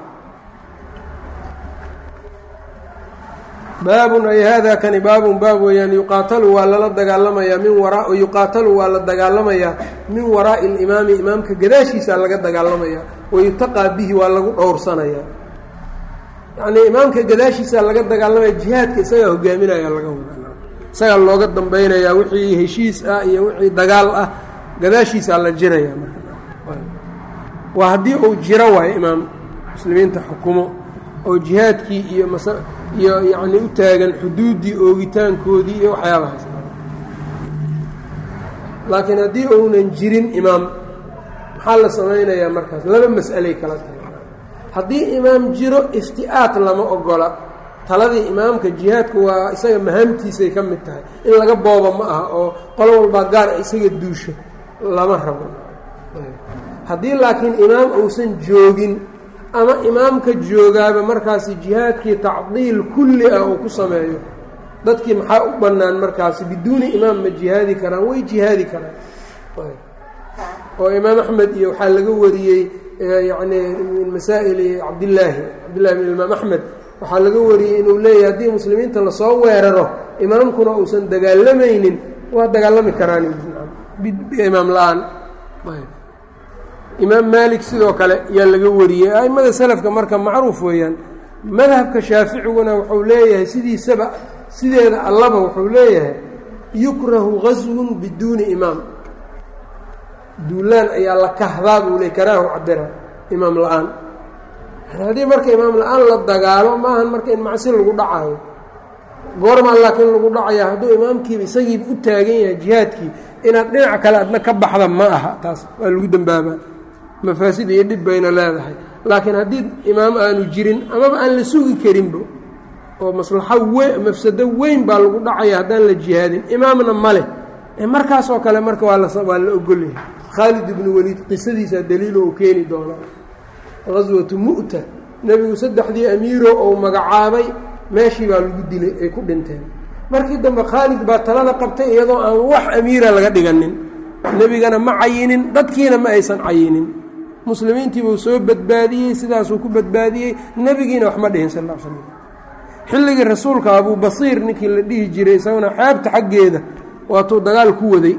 baabun ay hada kani baabun baab weeyaan yuqaatalu waa lala dagaalamayaa min waraa yuqaatalu waa la dagaalamayaa min waraa'i alimaami imaamka gadaashiisaa laga dagaalamayaa wayutaqaa bihi waa lagu dhowrsanayaa yacnii imaamka gadaashiisaa laga dagaalamaya jihaadka isagaa hogaaminaya laga wadaa isagaa looga dambaynayaa wixii heshiis ah iyo wixii dagaal ah gadaashiisaa la jiraya marka waa haddii uu jiro waayo imaam muslimiinta xukumo oo jihaadkii iyo mas iyo yacni u taagan xuduuddii oogitaankoodii iyo waxyaabahaas laakiin haddii uunan jirin imaam maxaa la samaynayaa markaas laba mas'alay kala tahay haddii imaam jiro ifti'aat lama ogola taladii imaamka jihaadka waa isaga mahaamtiisay ka mid tahay in laga booba ma aha oo qolo walbaa gaar isaga duusho lama rabo haddii laakiin imaam uusan joogin ama imaamka joogaaba markaasi jihaadkii tacdiil kulli ah uu ku sameeyo dadkii maxaa u bannaan markaasi biduuni imaam ma jihaadi karaan way jihaadi karaan oo imaam axmed iyo waxaa laga wariyey yacni min masaa'ili cabdillaahi cabdillahi bin imaam axmed waxaa laga wariyey inuu leeyahay haddii muslimiinta lasoo weeraro imaamkuna uusan dagaalamaynin waa dagaalami karaan imaam la-aan imaam maalik sidoo kale yaa laga wariyey a'immada selafka marka macruuf weeyaan madhabka shaaficiguna wuxuu leeyahay sidiisaba sideeda allaba wuxuu leeyahay yukrahu gaswun biduuni imaam duulaan ayaa la kahdaa buu le karaahu cabira imaam la-aan haddii marka imaam la-aan la dagaalo maahan marka in macsi lagu dhacaayo goormaa laakiin lagu dhacaya hadduu imaamkiiba isagiiba u taagan yahay jihaadkii inaad dhinac kale adna ka baxda ma aha taas waa lagu dembaabaa mafaasid iyo dhib bayna leedahay laakiin haddii imaam aanu jirin amaba aan la sugi karinba oo maslaxo we mafsado weyn baa lagu dhacaya haddaan la jihaadin imaamna ma leh markaasoo kale marka waa lawaa la ogolyahay khaalid ibnu weliid qisadiisaa daliilo uu keeni doonaa gaswatu mu'ta nebigu saddexdii amiiro ou magacaabay meeshii baa lagu dilay ay ku dhinteen markii dambe khaalid baa talada qabtay iyadoo aan wax amiira laga dhiganin nebigana ma cayinin dadkiina ma aysan cayinin muslimiintii buu soo badbaadiyey sidaasuu ku badbaadiyey nebigiina wax ma dhihin sal l slam xilligii rasuulka abuu basiir ninkii la dhihi jiray isaguna xeebta xaggeeda waatuu dagaal ku waday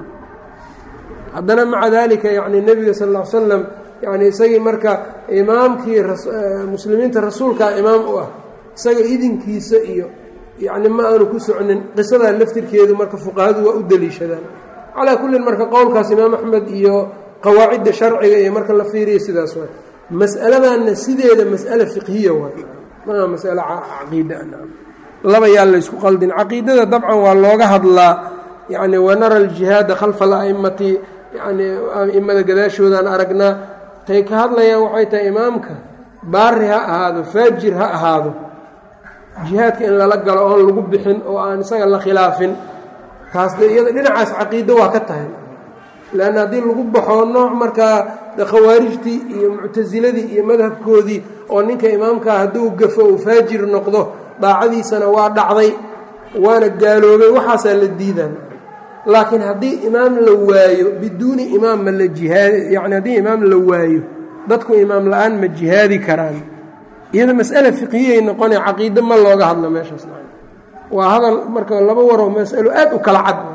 haddana maca daalika yacni nebiga sal ll ly slam yacni isagii marka imaamkii muslimiinta rasuulkaa imaam u ah isaga idinkiisa iyo yacni ma aanu ku socnin qisadaa laftirkeedu marka fuqahadu waa u deliishadaan calaa kullin marka qowlkaas imaam axmed iyo qawaacidda sharciga iyo marka la fiiriya sidaas waay mas'aladanna sideeda mas'ale fiqhiya waay maa mas'ale caqiida laba yaa laysku qaldin caqiidada dabcan waa looga hadlaa yacni wanara aljihaada khalfa ala'immati yacni a'immada gadaashoodaan aragnaa tay ka hadlayaan waxay tahay imaamka baari ha ahaado faajir ha ahaado jihaadka in lala galo oon lagu bixin oo aan isaga la khilaafin taas de iyada dhinacaas caqiido waa ka tahay leanna haddii lagu baxo nooc markaa de khawaarijtii iyo muctasiladii iyo madhabkoodii oo ninka imaamkaa hadduu gafo uu faajir noqdo daacadiisana waa dhacday waana gaaloobay waxaasaa la diidan laakiin haddii imaam la waayo biduuni imaam ma la jihaadi yacni haddii imaam la waayo dadku imaam la-aan ma jihaadi karaan iyada mas'ale fiqhiyay noqone caqiide ma looga hadlo meeshaas waa hadal marka laba waroo mas'alo aad u kala cad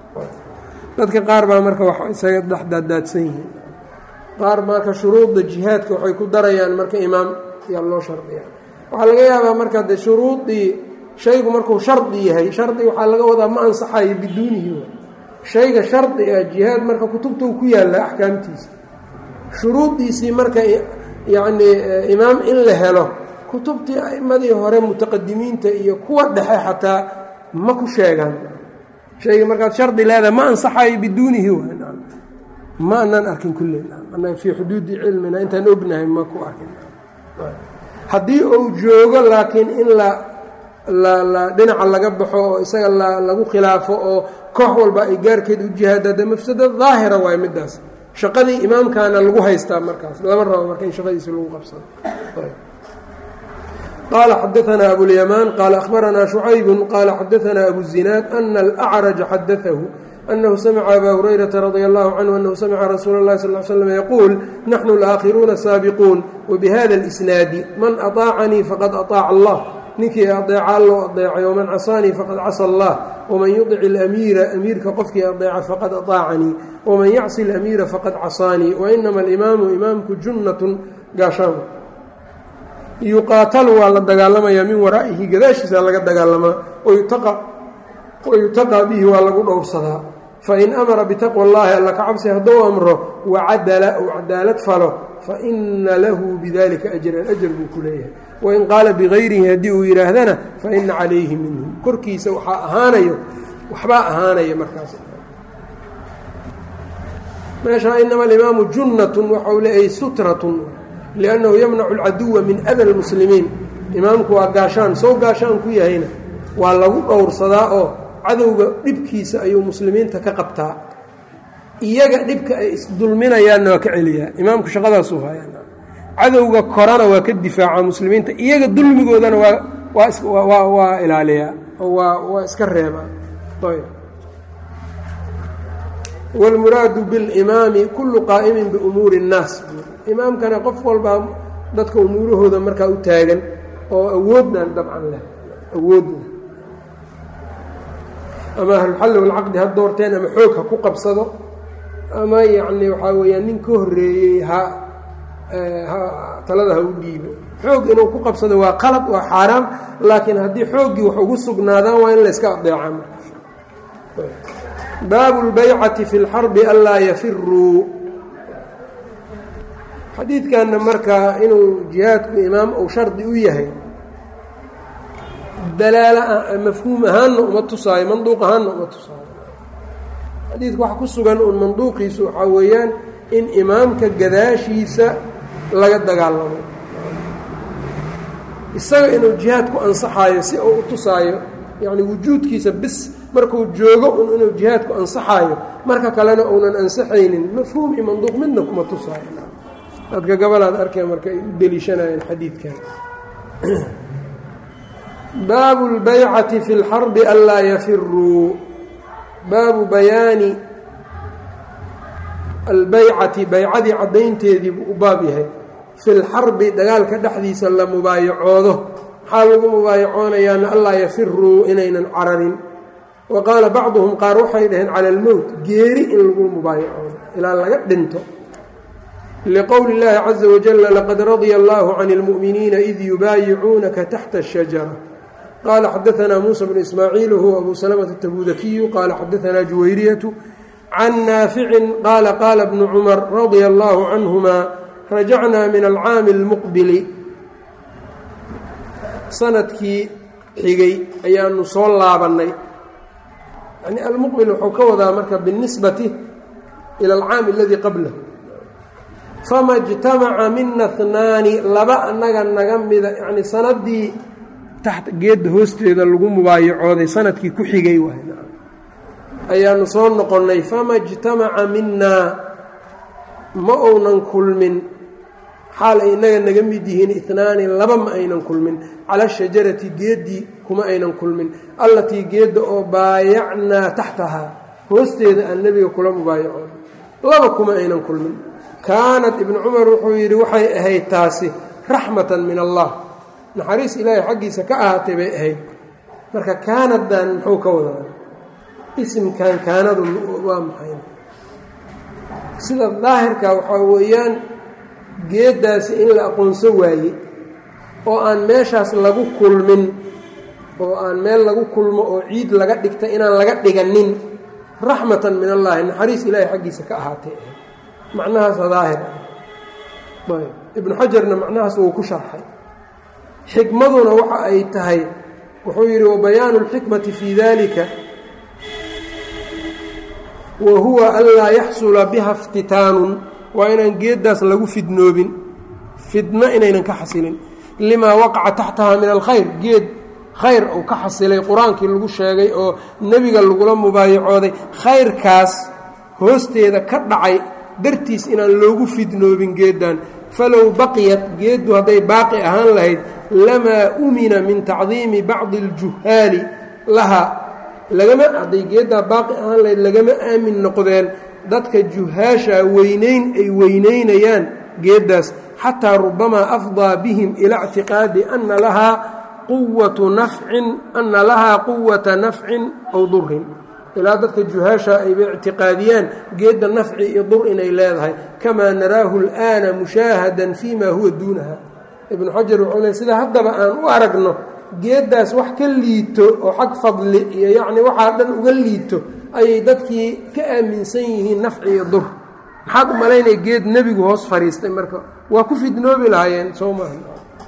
dadka qaar baa marka wax isaga dhexdaadaadsan yihiin qaar marka shuruudda jihaadka waxay ku darayaan marka imaam yaa loo shardiya waxaa laga yaabaa marka de shuruudii shaygu markuu shardi yahay shardi waxaa laga wadaa ma ansaxayo biduunihi shayga shardi ah jihaad marka kutubtuu ku yaalla axkaamtiisa shuruuddiisii marka yacnii imaam in la helo kutubtii a'immadii hore mutaqadimiinta iyo kuwa dhexe xataa ma ku sheegaan shayga markaad shardi leedahay ma ansaxayo biduunihi ma anaan arkin kulle annaga fii xuduudi cilmina intaan ognahay ma ku arkin haddii uu joogo laakiin in la la la dhinaca laga baxo oo isaga la lagu khilaafo oo koox walba ay gaarkeed u jihaada de mafsado daahira waayo middaas shaqadii imaamkaana lagu haystaa markaas lama rabo marka in shaqadiisi lagu qabsado qala xadaanaa abulyamaan qaala akhbaranaa shucaybu qaala xadaanaa abuzinaad ana alacraja xadaahu أنه سمع أbا هريرة رضي الله عنه أنه سمع رsuuل الlhi صلى اه علي وسلم يقول نحن الآkhiرuuna الساaبقuun وبhda الإسناaد maن أطاacnيi fqad أطاac الlah ninkii adeeca loo adeecay وmaن caصاnيi faqad casى الlah وmaن يطc الأmيira أmiirka qofkii adeeca faqad أطاacnيi وmaن yacصi الأmيira faqad caصاnيi وإنma الإmaamu imaamku junaة gaashaan yuqaatalu waa la dagaalamaya min waraa'ihi gadaashiisa laga dagaalamaa wayutaqaa bihi waa lagu dhowrsadaa fain amara bitaqwa اllahi alla ka cabsi hadduu amro wacadala ou cadaalad falo faina lahu bidalika ajran ajar buu ku leeyahay wain qaala bigayrihi haddii uu yidhaahdana faina calayhi minhu korkiisa waxaa ahaanayo waxbaa ahaanaya markaas meeshaa inama alimaamu junnatun waxau leeyahay sutratun liannahu yamnacu alcaduwa min ada lmuslimiin imaamku waa gaashaan sow gaashaan ku yahayna waa lagu dhowrsadaa oo cadowga dhibkiisa ayuu muslimiinta ka qabtaa iyaga dhibka ay isdulminayaanna waa ka celiyaa imaamku shaqadaasuu hayaa cadowga korana waa ka difaaca muslimiinta iyaga dulmigoodana waa waa waa ilaaliyaa oo waa waa iska reebaa ayb wاlmuraadu biاlimaami kulu qaa'imin biumuuri الnaas imaamkana qof walbaa dadka umuurahooda markaa u taagan oo awoodnan dabcan leh awoodna ama ahlulxalli walcaqdi ha doorteen ama xoog ha ku qabsado ama yacni waxaa weeyaan nin ka horreeyey ha ha talada ha u dhiibo xoog inuu ku qabsado waa qalad waa xaaraam laakiin haddii xooggii wax ugu sugnaadaan waa in la yska adeeca baabu اlbaycati fi اlxarbi anlaa yafiruu xadiidkanna markaa inuu jihaadku imaam ou shardi u yahay dalaala mafhuum ahaanna uma tusaayo manduuq ahaanna uma tusaayo xadiidku waxa ku sugan uun manduuqiisu waxaa weeyaan in imaamka gadaashiisa laga dagaalamo isaga inuu jihaadku ansaxaayo si uu u tusaayo yacni wujuudkiisa bis markuu joogo un inuu jihaadku ansaxaayo marka kalena uunan ansaxaynin mafhuum iyo manduuq midna kuma tusaayo dadka gabalaad arkay marka ay u deliishanayeen xadiidkan baabu اlbaycati fi اlxarbi anlaa yafiruu baabu bayaani albaycati baycadii caddaynteedii buu u baab yahay fi lxarbi dagaalka dhexdiisa la mubaayacoodo maxaa lagu mubaayacoonayaana allaa yafiruu inaynan cararin wa qaala bacduhum qaar waxay dhaheen cala almowt geeri in lagu mubaayacoodo ilaa laga dhinto liqowli اllaahi caza wajala laqad radya allahu can اlmu'miniina id yubaayicuunaka taxta الshajara qala xadaanaa muusa bnu ismaaciil huwa abu salamata tabudakiyu qaala xadaanaa juwayriyatu can naaficin qaala qaala bnu cumar radia allahu canhuma rajacnaa min alcaami اlmuqbili sanadkii xigay ayaanu soo laabannay yani almuqbil wuxuu ka wadaa marka biاlnisbati ila alcaami aladii qablahu fama اjtamaca mina اثnaani laba anaga naga mida yani sanadii taxta geedda hoosteeda lagu mubaayacooday sanadkii ku xigay waay ayaanu soo noqonnay fama اjtamaca minaa ma uunan kulmin xaal ay inaga naga mid yihiin itnaani laba ma aynan kulmin cala shajarati geeddii kuma aynan kulmin allatii geedda oo baayacnaa taxtahaa hoosteeda aan nebiga kula mubaayacoon laba kuma aynan kulmin kaanat ibnu cumar wuxuu yidhi waxay ahayd taasi raxmatan min allah naxariis ilaahay xaggiisa ka ahaatay bay ahayd marka kaanadan muxuu ka wadaa isimkan kaanadu waa maxay sida daahirka waxaa weeyaan geeddaasi in la aqoonso waaye oo aan meeshaas lagu kulmin oo aan meel lagu kulmo oo ciid laga dhigta inaan laga dhiganin raxmatan min allaahi naxariis ilaahay xaggiisa ka ahaatay macnahaasa daahir ah ibnu xajarna macnahaas wuu ku sharxay xikmaduna waxa ay tahay wuxuu yidhi wabayaanu اlxikmati fii dalika wa huwa anlaa yaxsula biha اftitaanun waa inaan geeddaas lagu fidnoobin fidno inaynan ka xasilin limaa waqaca taxtaha min alkhayr geed khayr uu ka xasilay qur-aankii lagu sheegay oo nebiga lagula mubaayacooday khayrkaas hoosteeda ka dhacay dartiis inaan loogu fidnoobin geeddan falow baqiyat geeddu hadday baaqi ahaan lahayd lamaa umina min tacdiimi bacdi aljuhaali lahaa lagama hadday geeddaa baaqi ahaan lahayd lagama aamin noqdeen dadka juhaasha weynayn ay weynaynayaan geeddaas xataa rubamaa afdaa bihim ilaa اctiqaadi ana lahaa quwatu nafcin ana lahaa quwata nafcin aw durin ilaa dadka juhaasha ayba ictiqaadiyaan geedda nafci iyo dur inay leedahay kamaa naraahu اlآana mushaahadan fii ma huwa duunaha ibnu xajar wuxuu le sida haddaba aan u aragno geeddaas wax ka liito oo xag fadli iyo yacni waxaa dhan uga liito ayay dadkii ka aaminsan yihiin nafci iyo dur maxaad u malaynaya geed nebigu hoos fadhiistay marka waa ku fidnoobi lahaayeen soo maaha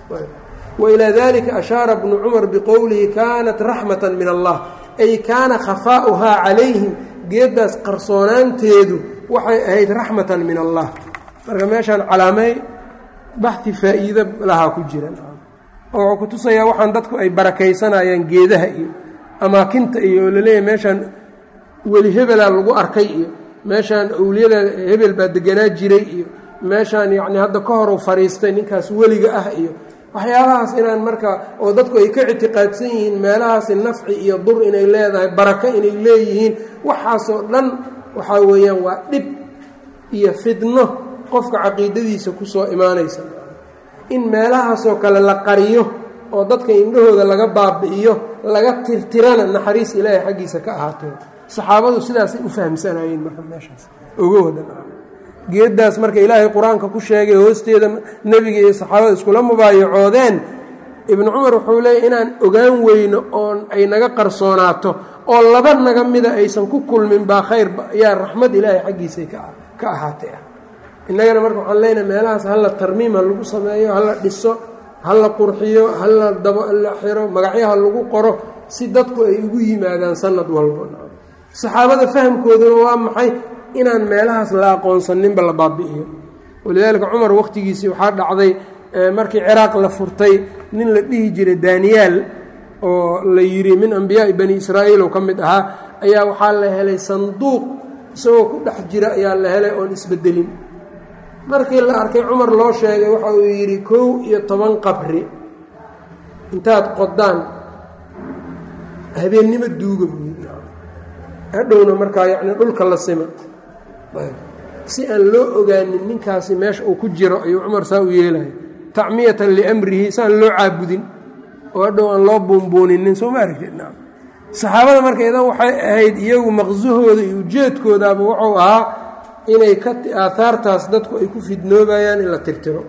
wailaa dalika ashaara bnu cumar biqowlihi kaanat raxmatan min allah ay kaana khafaa'uhaa calayhim geeddaas qarsoonaanteedu waxay ahayd raxmatan min allah marka meeshaan calaamey baxi faa'iido lahaa ku jira oo wuxuu ku tusayaa waxaan dadku ay barakaysanayaan geedaha iyo amaakinta iyo oo laleeyahay meeshaan weli hebelaa lagu arkay iyo meeshaan awliyada hebel baa deganaa jiray iyo meeshaan yacni hadda ka hor u fadhiistay ninkaas weliga ah iyo waxyaabahaas inaan marka oo dadku ay ka ictiqaadsan yihiin meelahaasi nafci iyo dur inay leedahay barako inay leeyihiin waxaasoo dhan waxaa weeyaan waa dhib iyo fidno qofka caqiidadiisa kusoo imaanaysa in meelahaasoo kale la qariyo oo dadka indhahooda laga baabi'iyo laga tirtirana naxariis ilaahay xaggiisa ka ahaatee saxaabadu sidaasay u fahamsanayeen marka meeshaas oga wadan geeddaas marka ilaahay qur-aanka ku sheegay hoosteeda nebiga iyo saxaabada iskula mubaayacoodeen ibnu cumar wuxuu leeyay inaan ogaan weyno oon ay naga qarsoonaato oo laba naga mida aysan ku kulmin baa khayr yaa raxmad ilaahay xaggiisay ka ahaatay ah innagana marka waxaan leenahay meelahaas hala tarmiim ha lagu sameeyo hala dhiso hala qurxiyo hala dabo la xiro magacyaha lagu qoro si dadku ay ugu yimaadaan sanad walba saxaabada fahamkooduna waa maxay inaan meelahaas la aqoonsaninba la baabi'iyo walidaalika cumar wakhtigiisii waxaa dhacday markii ciraaq la furtay nin la dhihi jiray daniyaal oo la yidhi min ambiyaa'i bani israa'iil oo ka mid ahaa ayaa waxaa la helay sanduuq isagoo ku dhex jira ayaa la helay oon isbedelin markii la arkay cumar loo sheegay waxa uu yidhi kow iyo toban qabri intaad qodaan habeennimo duuga buu yidhi hadhowna markaa yacni dhulka la sima si aan loo ogaanin ninkaasi meesha uu ku jiro ayuu cumar saa u yeelaya tacmiyatan liamrihi saan loo caabudin oo hadhow aan loo buunbuuninin soo ma aragtid naam saxaabada marka idan waxay ahayd iyagu maqsahooda iyo ujeedkoodaaba wuxuu ahaa inay ka aahaartaas dadku ay ku fidnoobayaan in la tirtiro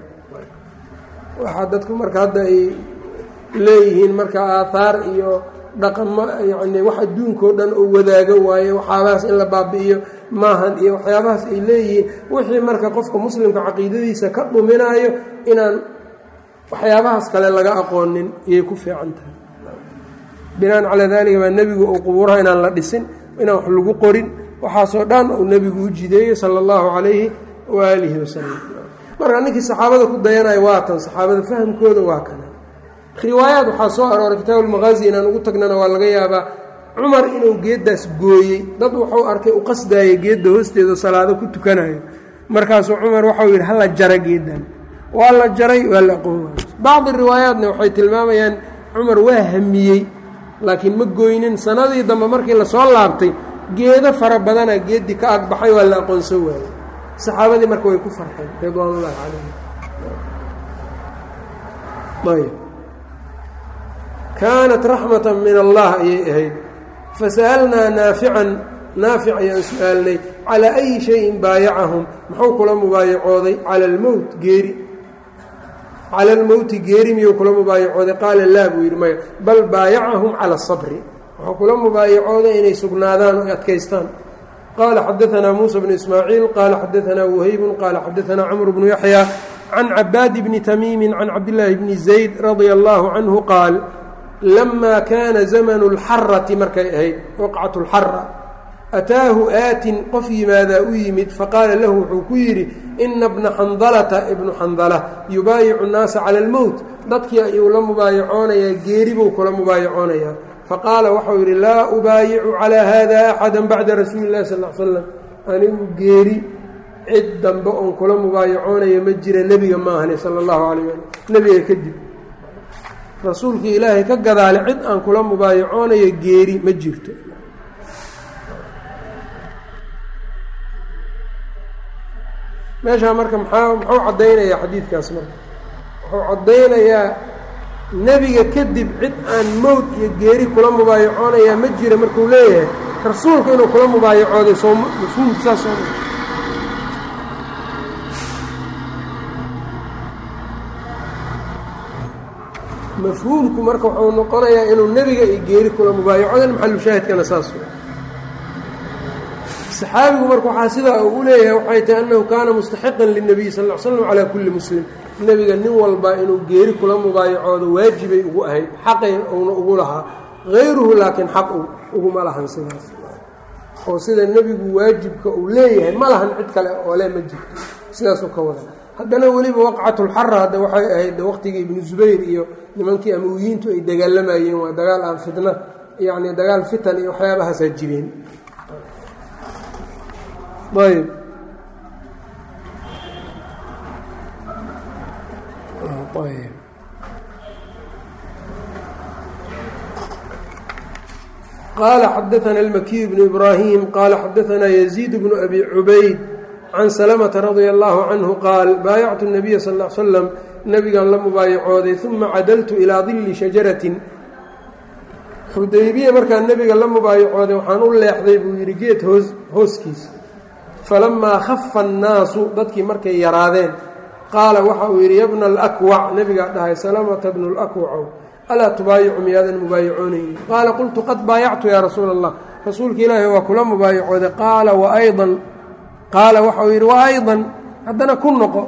waxaa dadku marka hadda ay leeyihiin marka aahaar iyo dhaqamo yacni wax adduunkao dhan oo wadaago waaye waxyaabahaas in la baabi'iyo maahan iyo waxyaabahaas ay leeyihiin wixii marka qofka muslimka caqiidadiisa ka dhuminaayo inaan waxyaabahaas kale laga aqoonin iyay ku fiican tahay binaan calaa daalika baa nebigu uu qubuuraha inaan la dhisin inaan wax lagu qorin waxaasoo dhan uu nebigu u jideeyey sala allahu calayhi waaalihi wasalam marka ninkii saxaabada ku dayanayo waa tan saxaabada fahamkooda waa kana riwaayaad waxaa soo arooray kitaabu lmaqaazi inaan ugu tagnana waa laga yaabaa cumar inuu geeddaas gooyey dad wuxuu arkay u qasdaayay geedda hoosteeda salaado ku tukanayo markaasuu cumar waxau yidhi hala jara geeddan waa la jaray waa la aqoon waay bacdi riwaayaatna waxay tilmaamayaan cumar waa hamiyey laakiin ma gooynin sanadii dambe markii lasoo laabtay geedo fara badana geeddii ka agbaxay waa la aqoonsan waayey saxaabadii marka way ku farxeen ridwaanullahi calayhim ayb kaanat raxmata min allah ayay ahayd fasa'alnaa naafican naafic ayaan su-aalnay calaa ayi shayin baayacahum muxuu kula mubaayacooday cala almowt geeri cala almowti geeri miyuu kula mubaayacooday qaala laa buu yidhi maya bal baayacahum cala asabri wuxuu kula mubaayacooday inay sugnaadaan o adkaystaan qaala xadaanaa muusa bnu ismaaciil qaala xadaanaa wahaybun qaala xadaanaa camr bnu yaxya can cabaadi bni tamiimi can cabdillaahi bni zayd radia allaahu canhu qaal lamaa kaana zamanu اlxarati markay ahayd waqcat اlxara ataahu aatin qof yimaadaa u yimid faqaala lahu wuxuu ku yidhi ina bna xandalata ibnu xandala yubaayicu nnaasa cala almowt dadkii ayuu la mubaayacoonayaa geeri buu kula mubaayacoonayaa faqaala waxau yidhi laa ubaayicu calaa hada axada bacda rasuuli اllahi sal l slam anigu geeri cid dambe oon kula mubaayacoonaya ma jira nebiga ma ahni sala allahu calayh ali nebiga kadib rasuulkii ilaahay ka gadaale cid aan kula mubaayacoonayo geeri ma jirto meeshaa marka maxaa muxuu caddaynayaa xadiidkaas marka wuxuu caddaynayaa nebiga kadib cid aan mowd iyo geeri kula mubaayacoonayaa ma jira markuu leeyahay rasuulku inuu kula mubaayacooday soo mafhuumka saas soo mafhuumku marka wuxuu noqonayaa inuu nebiga iyo geeri kula mubaayacodan maxalushaahidkana saas saxaabigu marka waxaa sidaa uu u leeyahay waxay tahay annahu kaana mustaxiqan lilnabiy sal l slam calaa kulli muslim nebiga nin walba inuu geeri kula mubaayacoodo waajibay ugu ahayd xaqay uuna ugu lahaa hayruhu laakiin xaq uguma lahan sidaas oo sida nebigu waajibka uu leeyahay ma lahan cid kale oo le ma jirto sidaasuu ka wada haddana weliba waqcatulxara hadda waxay ahayd waqtigii ibnu zubayr iyo nimankii amawiyiintu ay dagaalamayeen waa dagaal aan fitna yacni dagaal fitan iyo waxyaabahaasaa jireen ayb ayb qala xadaثna الmakiy bnu ibrahim qala xadaثna yزيid bnu abi cubayd can slmةa radيa اllahu canhu qaal baayactu الnabiya sal ا l slam nabigan la mubaayacooday uma cadaltu ilaa dili shajaratin xudaybiya markaan nebiga la mubaayacooday waxaan u leexday buu yidhi geed hoos hooskiis falamaa khafa annaasu dadkii markay yaraadeen qaala waxa uu yidhi yabna alakwac nebigaa dhahay salamata bnu lakwacow alaa tubaayicu miyaadan mubaayacoonaynin qaala qultu qad baayactu yaa rasuula allah rasuulka ilaahi waa kula mubaayacooday qaala waaydan qaala waxa uu yidhi wa aydan haddana ku noqo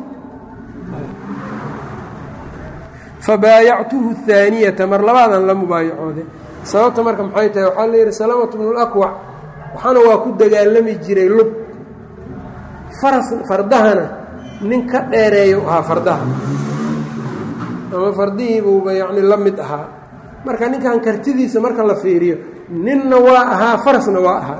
fabaayactuhu haaniyata mar labaadan la mubaayacooday sababta marka maxay tahay waxaa la yidhi salamatu bnu lakwac waxaana waa ku dagaalami jiray lub faras fardahana nin ka dheereeya u ahaa fardaha ama fardihiibuuba yacni la mid ahaa marka ninkan kartidiisa marka la fiiriyo ninna waa ahaa farasna waa ahaa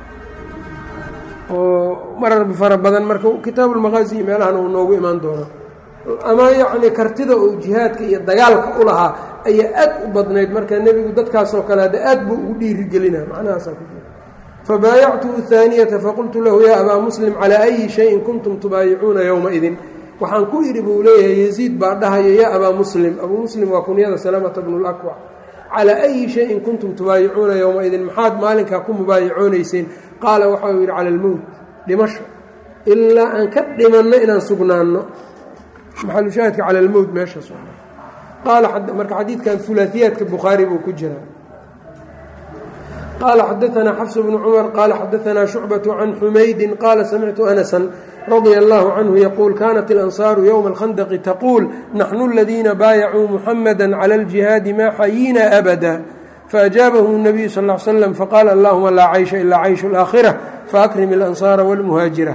oo marar fara badan marka kitaabulmaqaasi meelahan uu noogu imaan doono ama yacni kartida uu jihaadka iyo dagaalka u lahaa ayaa aad u badnayd marka nebigu dadkaasoo kale hadda aad buu ugu dhiirigelina macnahaasaa ku jira fabaayactuhu haaniyata faqultu lahu yaa abaa muslim calaa ayi shayin kuntum tubaayicuuna yowma-idin waxaan ku idhi buu leeyahay yeziid baa dhahaya yaa abaa muslim abuu muslim waa kunyada salamata bnu lakwac calaa ayi shayin kuntum tubaayicuuna yowma-idin maxaad maalinkaa ku mubaayacoonayseen qaala waxa uu yidhi cala almowt dhimasho ilaa aan ka dhimanno inaan sugnaanno maxalushaahidka cala almowt meeshaas qaala marka xadiidkan ulaaiyaadka bukhaari buu ku jiraa qال xdثna xفs بن cmر qال xdثna شhucبة عن xmaydi qال smctu أنسا رضي الله عنه yquل kانت الأنصاaر yوم الخندق تquuل نحن الذيina bاaycوu محمدا على الجهاaد ma xayيna أبدا فأجاaبهم النبي صلى اه علي سلم fqال اللهma laa cيشha إlا cيش الآkhرة فأkرم الأنصاaر والمهاaجiرة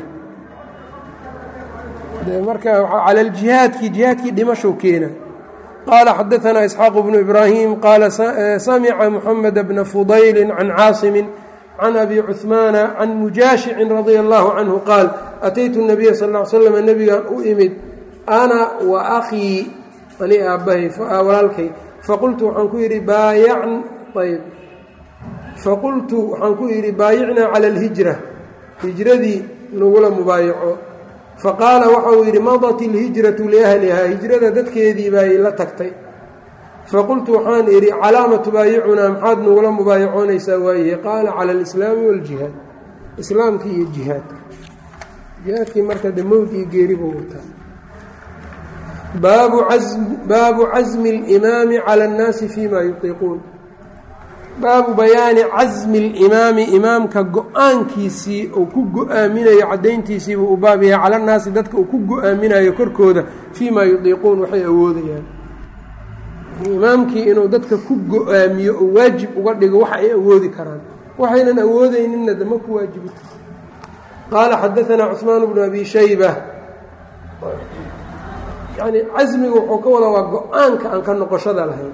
marka calى الجihaadki جihaadkii dhimashow keena qال xdثna إسحاaq بن إبراhيم qال samca محمد بن فضyل عن cاaصم عن أbي cثمان عن مuجاaشhع رضي الله عنه qاaل أتyت النبي صلى اه عل سلم نبgaan u imid أna وأخيi ani aabahay walaalkay faqultu waxaan ku yidhi faqultu waxaan ku yidhi baayicnaa calى الهiجرة hiجradii nagula mubaayaco faqaala waxa uu yidhi madat ilhijratu liahlihaa hijrada dadkeedii bay la tagtay faqultu waxaan idhi calaama tubaayicunaa maxaad nagula mubaayacoonaysaa waayahe qaala cala alislaami wاljihaad islaamkii iyo jihaadka jihaadkii marka de mowd iyo geeri buu wataa baabu casmi اlimaami cala اnnaasi fima yutiiquun baabu bayaani casmi اlimaami imaamka go-aankiisii uu ku go-aaminayo caddayntiisiibuu u baab yahay cala nnaasi dadka uu ku go-aaminayo korkooda fii maa yudiiquun waxay awoodayaan imaamkii inuu dadka ku go-aamiyo oo waajib uga dhigo wax ay awoodi karaan waxaynan awoodeyninna dama ku waajibita qaala xadaanaa cuثmaan bnu abi shayba yani casmiga wuxuu ka wadaa waa go-aanka aan ka noqoshada lahayn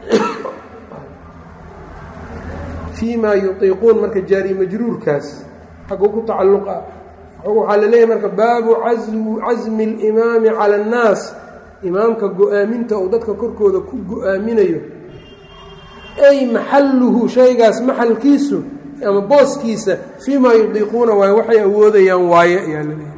fii ma yutiiquun marka jaari majruurkaas xaguu ku tacalluqa waxaa la leeyahay marka baabu casmi اlimaami cala اnnaas imaamka go-aaminta uu dadka korkooda ku go-aaminayo ay maxalluhu shaygaas maxalkiisu ama booskiisa fii ma yudiiquuna waayo waxay awoodayaan waaye ayaa la leeyahay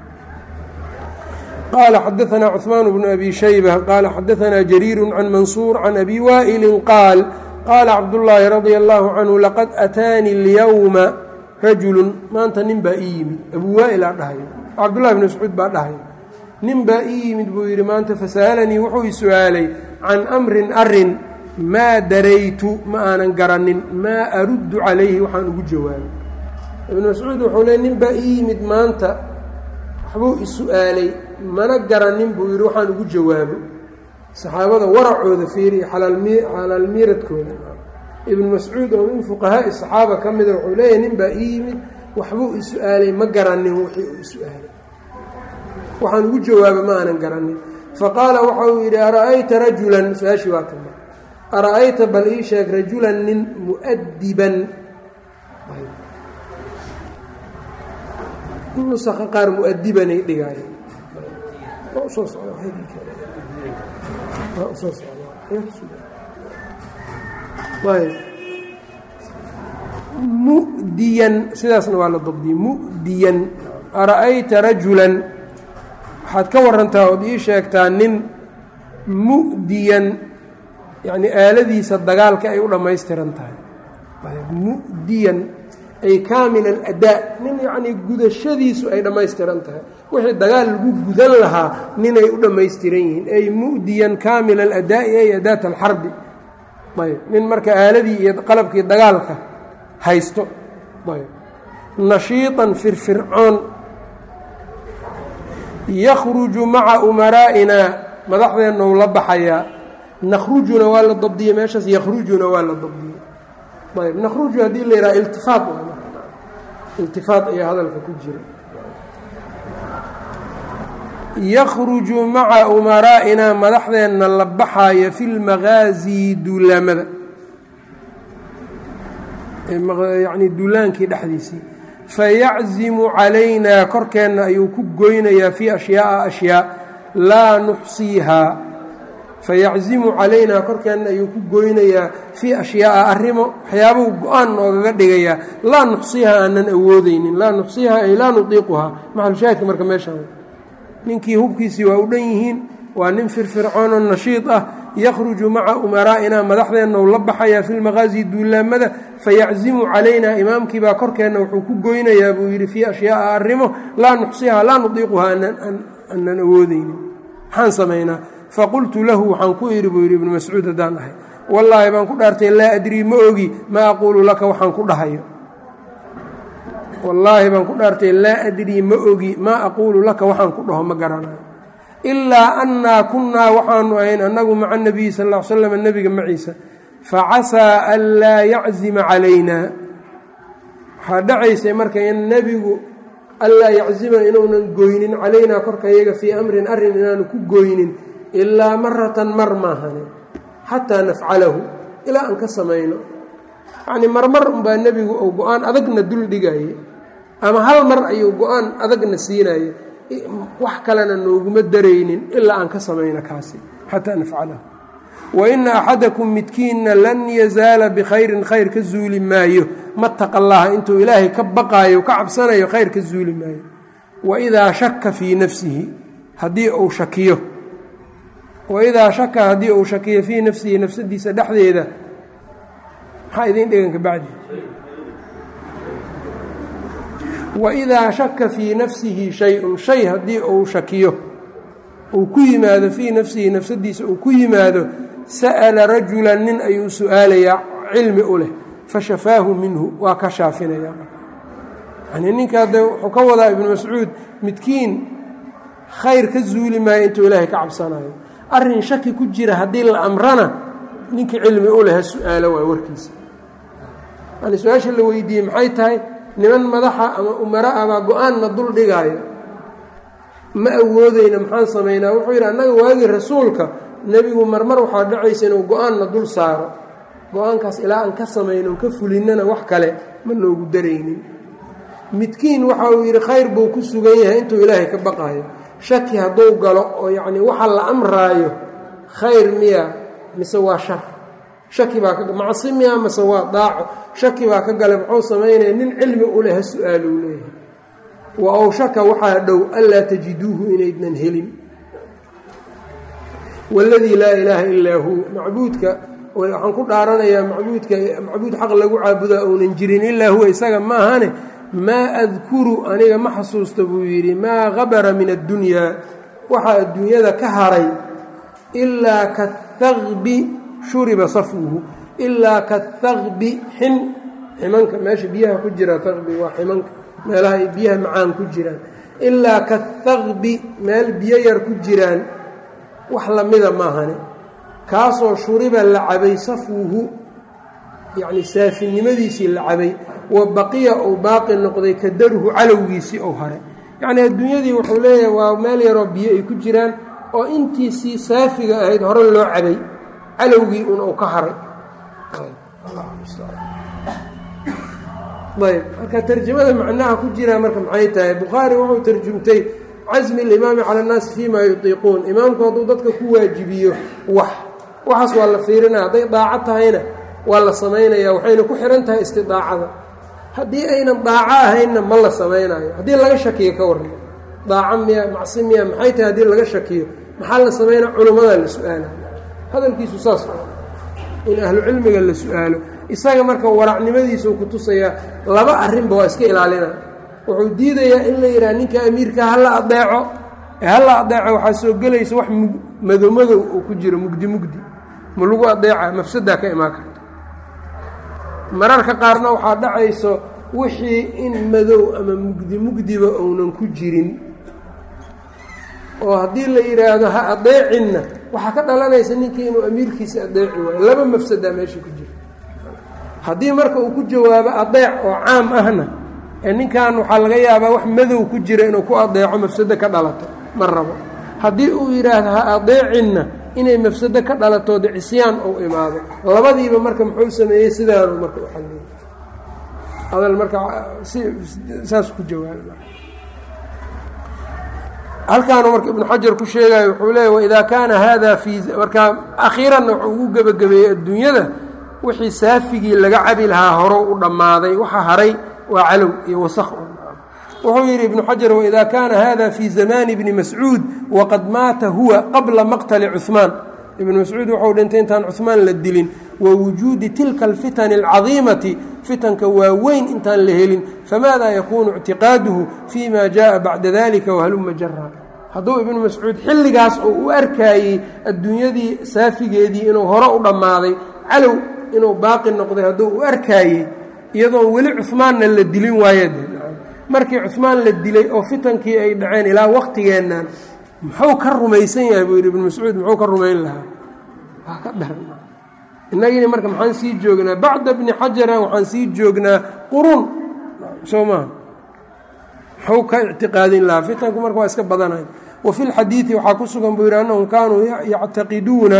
qala xadaثna cثmaan bnu abi shayba qaala xadaثna jariiru can mansuur can abi waa'ili qaal qaala cabdullaahi radia allaahu canhu laqad ataani اlyowma rajulu maanta nin baa ii yimid abuu waa'il aa dhahayo cabdullahi bn mascuud baa dhahayo nin baa ii yimid buu yidhi maanta fasa'alanii wuxuu i su-aalay can amrin arin maa daraytu ma aanan garanin maa aruddu calayhi waxaan ugu jawaabay ibnu mascuud wuxuu leey nin baa ii yimid maanta waxbuu i su-aalay mana garanin buu yidhi waxaan ugu jawaabo saxaabada waracooda fiiriya xalaalmiiradkooda ibnu mascuud oo min fuqahaa'i saxaaba ka mida wuxuu leeyahy nin baa ii yimid waxbuu i su-aalay ma garanin wixii uu i su-aalay waxaan ugu jawaaba ma aanan garanin faqaala waxa uu yidhi ara'ayta rajulan su-aashii waa tama ara'ayta bal ii sheeg rajulan nin mu'adiban nusaka qaar muadibanay dhigaaya soo mudiyan sidaasna waa la dabdiyey mu'diyan ara'ayta rajulan waxaad ka warantaa ood ii sheegtaa nin mu'diyan yacni aaladiisa dagaalka ay u dhammaystiran tahay mu'diyan ay kaamil aladaa nin yacnii gudashadiisu ay dhammaystiran tahay wixii dagaal lagu gudan lahaa ninay u dhammaystiran yihiin ay mu'diyan kaamil aladaa'i ay adaat alxarbi ayb nin marka aaladii iyo qalabkii dagaalka haysto ayb nashiiطan firfircoon yakhruju maca umaraa'inaa madaxdeenna u la baxayaa nakhrujuna waa la dabdiyey meeshaas yakhrujuna waa la dabdiyey ayb nakhruju haddii la yidhaha iltifaat iltifaat ayaa hadalka ku jira yakhruju maca umaraa'inaa madaxdeenna la baxaaya fi lmagaazi duulaamada yacni duulaankii dhexdiisii fayaczimu calaynaa korkeenna ayuu ku goynayaa fii ashyaaءa ashyaa laa nuxsiihaa fayaczimu calaynaa korkeenna ayuu ku goynayaa fii ashyaaءa arrimo waxyaabuu go-aan noogaga dhigayaa laa nuxsiihaa aanan awoodeynin laa nuxsiihaa ay laa nudiiquhaa maxalushaahidka marka meeshaan ninkii hubkiisii waa u dhan yihiin waa nin firfircoonoo nashiid ah yakhruju maca umaraa'inaa madaxdeenna u la baxayaa fi lmaqaasi duulaamada fayaczimu calaynaa imaamkiibaa korkeenna wuxuu ku goynayaa buu yidhi fii ashyaaءa arrimo laa nuxsihaa laa nudiiquhaa aanan awoodeynin maxaan samaynaa faqultu lahu waxaan ku idhi buu yidhi ibnu mascuud haddaan ahay wallaahi baan ku dhaartay laa adrii ma ogi ma aquulu laka waxaan ku dhahayo wallaahi baan ku dhaartay laa adrii ma ogi maa aquulu laka waxaan ku dhaho ma garanayo ilaa annaa kunnaa waxaanu ahayn annagu maca nabiyi sal ll ly slam nebiga maciisa facasaa an laa yaczima calaynaa waxaa dhacaysay marka in nebigu anlaa yaczima inuunan goynin calaynaa korka yaga fii amrin arrin inaanu ku goynin ilaa maratan mar maahane xataa nafcalahu ilaa aan ka samayno yacnii marmar unbaa nebigu uu go-aan adagna dul dhigaye ama hal mar ayuu go-aan adagna siinaye wax kalena nooguma daraynin ilaa aan ka samayno kaasi xataa nafcalahu wa ina axadakum midkiinna lan yazaala bikhayrin khayr ka zuuli maayo mataqa allaha intuu ilaahay ka baqaayo ka cabsanayo khayr ka zuuli maayo waidaa shaka fii nafsihi haddii uu shakiyo waidaa shaka haddii uu shakiyo fii nafsihi nafsadiisa dhexdeeda maxaa idiin dhigan kabacdi waidaa shaka fii nafsihi shay-un shay haddii uu shakiyo uu ku yimaado fii nafsihi nafsadiisa uu ku yimaado sa'ala rajulan nin ayuu su-aalayaa cilmi u leh fashafaahu minhu waa ka shaafinaya yani ninkaa de wuxuu ka wadaa ibnu mascuud midkiin khayr ka zuuli maayo intuu ilaahay ka cabsanayo arrin shaki ku jira haddii la amrana ninkii cilmi u leh ha su-aalo waay warkiisa yani su-aasha la weydiiyey maxay tahay niman madaxa ama umara ah baa go-aanna dul dhigaayo ma awoodeyna maxaan samaynaa wuxuu yidhi annaga waagii rasuulka nebigu marmar waxaa dhacaysa inuu go-aanna dul saaro go-aankaas ilaa aan ka samaynon ka fulinnana wax kale ma noogu daraynin midkiin waxa uu yidhi khayr buu ku sugan yahay intuu ilaahay ka baqaayo shaki hadduu galo oo yacnii waxa la amraayo khayr miya mise waa shar shaki baa ka macsi miya mise waa daaco shaki baa ka gale muxuu samaynaya nin cilmi u leh ha su-aaluu leeyahay wa awshaka waxaa dhow anlaa tajiduuhu inaydnan helin waladii laa ilaaha illaa huu macbuudka waxaan ku dhaaranayaa macbuudka macbuud xaq lagu caabudaa uunan jirin ilaa huwa isaga ma ahane maa adkuru aniga ma xasuusta buu yidhi maa habara min addunyaa waxaa adduunyada ka haray ilaa kathaqbi shuriba safwuhu ilaa kathaqbi xin ximanka meesha biyaha ku jira thaqbi waa ximanka meelaha ay biyaha macaan ku jiraan ilaa kathaqbi meel biyo yar ku jiraan wax lamida maahane kaasoo shuriba la cabay safwuhu yacni saafinimadiisii la cabay wa baqiya uu baaqi noqday ka darhu calowgiisii ou haray yacnii adduunyadii wuxuu leeyahay waa meel yaroo biyo ay ku jiraan oo intiisii saafiga ahayd hore loo cabay calowgii un uu ka haray ayb marka tarjamada macnaha ku jiraa marka maxay tahay bukhaari wuxuu tarjumtay casmi alimaami cala annaasi fii maa yutiiquun imaamku hadduu dadka ku waajibiyo wax waxaas waa la fiirinaya hadday daaco tahayna waa la samaynaya waxayna ku xihan tahay istidaacada haddii aynan daaco ahaynna ma la samaynayo haddii laga shakiyo ka warran daaco miya macsi miya maxay tahay haddii laga shakiyo maxaa la samaynaya culummadaa la su-aala hadalkiisu saas in ahlu cilmiga la su-aalo isaga marka waracnimadiisuu ku tusayaa laba arrinba waa iska ilaalina wuxuu diidayaa in la yidhaha ninka amiirka hala adeeco ee hala adeeco waxaa soo gelaysa wax madomadow uu ku jiro mugdi mugdi ma lagu adeeca mafsadaa ka imaan karta mararka qaarna waxaa dhacayso wixii in madow ama mugdi mugdiba uunan ku jirin oo haddii la yidhaahdo ha adeecinna waxaa ka dhalanaysa ninkii inuu amiirkiisa adeeci waayo laba mafsadaa meesha ku jira haddii marka uu ku jawaabo adeec oo caam ahna ee ninkan waxaa laga yaabaa wax madow ku jira inuu ku adeeco mafsado ka dhalato ma rabo haddii uu yidhaahdo ha adeecinna inay mafsado ka dhalatood cisyaan uu imaado labadiiba marka muxuu sameeyey sidaanu marka u xaliyey hadal marka si saas ku jawaaba halkaanu marka ibnu xajar ku sheegayo wuxuu leeya waidaa kaana hada fii markaa akhiiranna wuxuu ugu gebagabeeyey adduunyada wixii saafigii laga cabi lahaa horow u dhammaaday waxa haray waa calow iyo wasakh wuxuu yidhi ibnu xajar waidaa kaana hada fii zamaani bni mascuud waqad maata huwa qabla maqtali cuhmaan ibnu mascuud wuxuu dhintay intaan cuhmaan la dilin wa wujuudi tilka alfitani alcadiimati fitanka waaweyn intaan la helin famaada yakuunu ictiqaaduhu fi ma jaءa bacda dalika wahaluma jara hadduu ibnu mascuud xilligaas oo u arkaayey adduunyadii saafigeedii inuu hore u dhammaaday calow inuu baaqi noqday hadduu u arkaayey iyadoon weli cuhmaanna la dilin waayade markii cuhmaan la dilay oo fitankii ay dhaceen ilaa waqtigeennan muxuu ka rumaysan yahay buu yidhi ibnu mascuud muxuu ka rumayn lahaa waa ka dharan innagiina marka maxaan sii joognaa bacda bni xajaran waxaan sii joognaa qurun soo maha muxuu ka ictiqaadin lahaa fitanku marka waa iska badanay wa fi lxadiidi waxaa ku sugan buu yidhi annahum kaanuu yactaqiduuna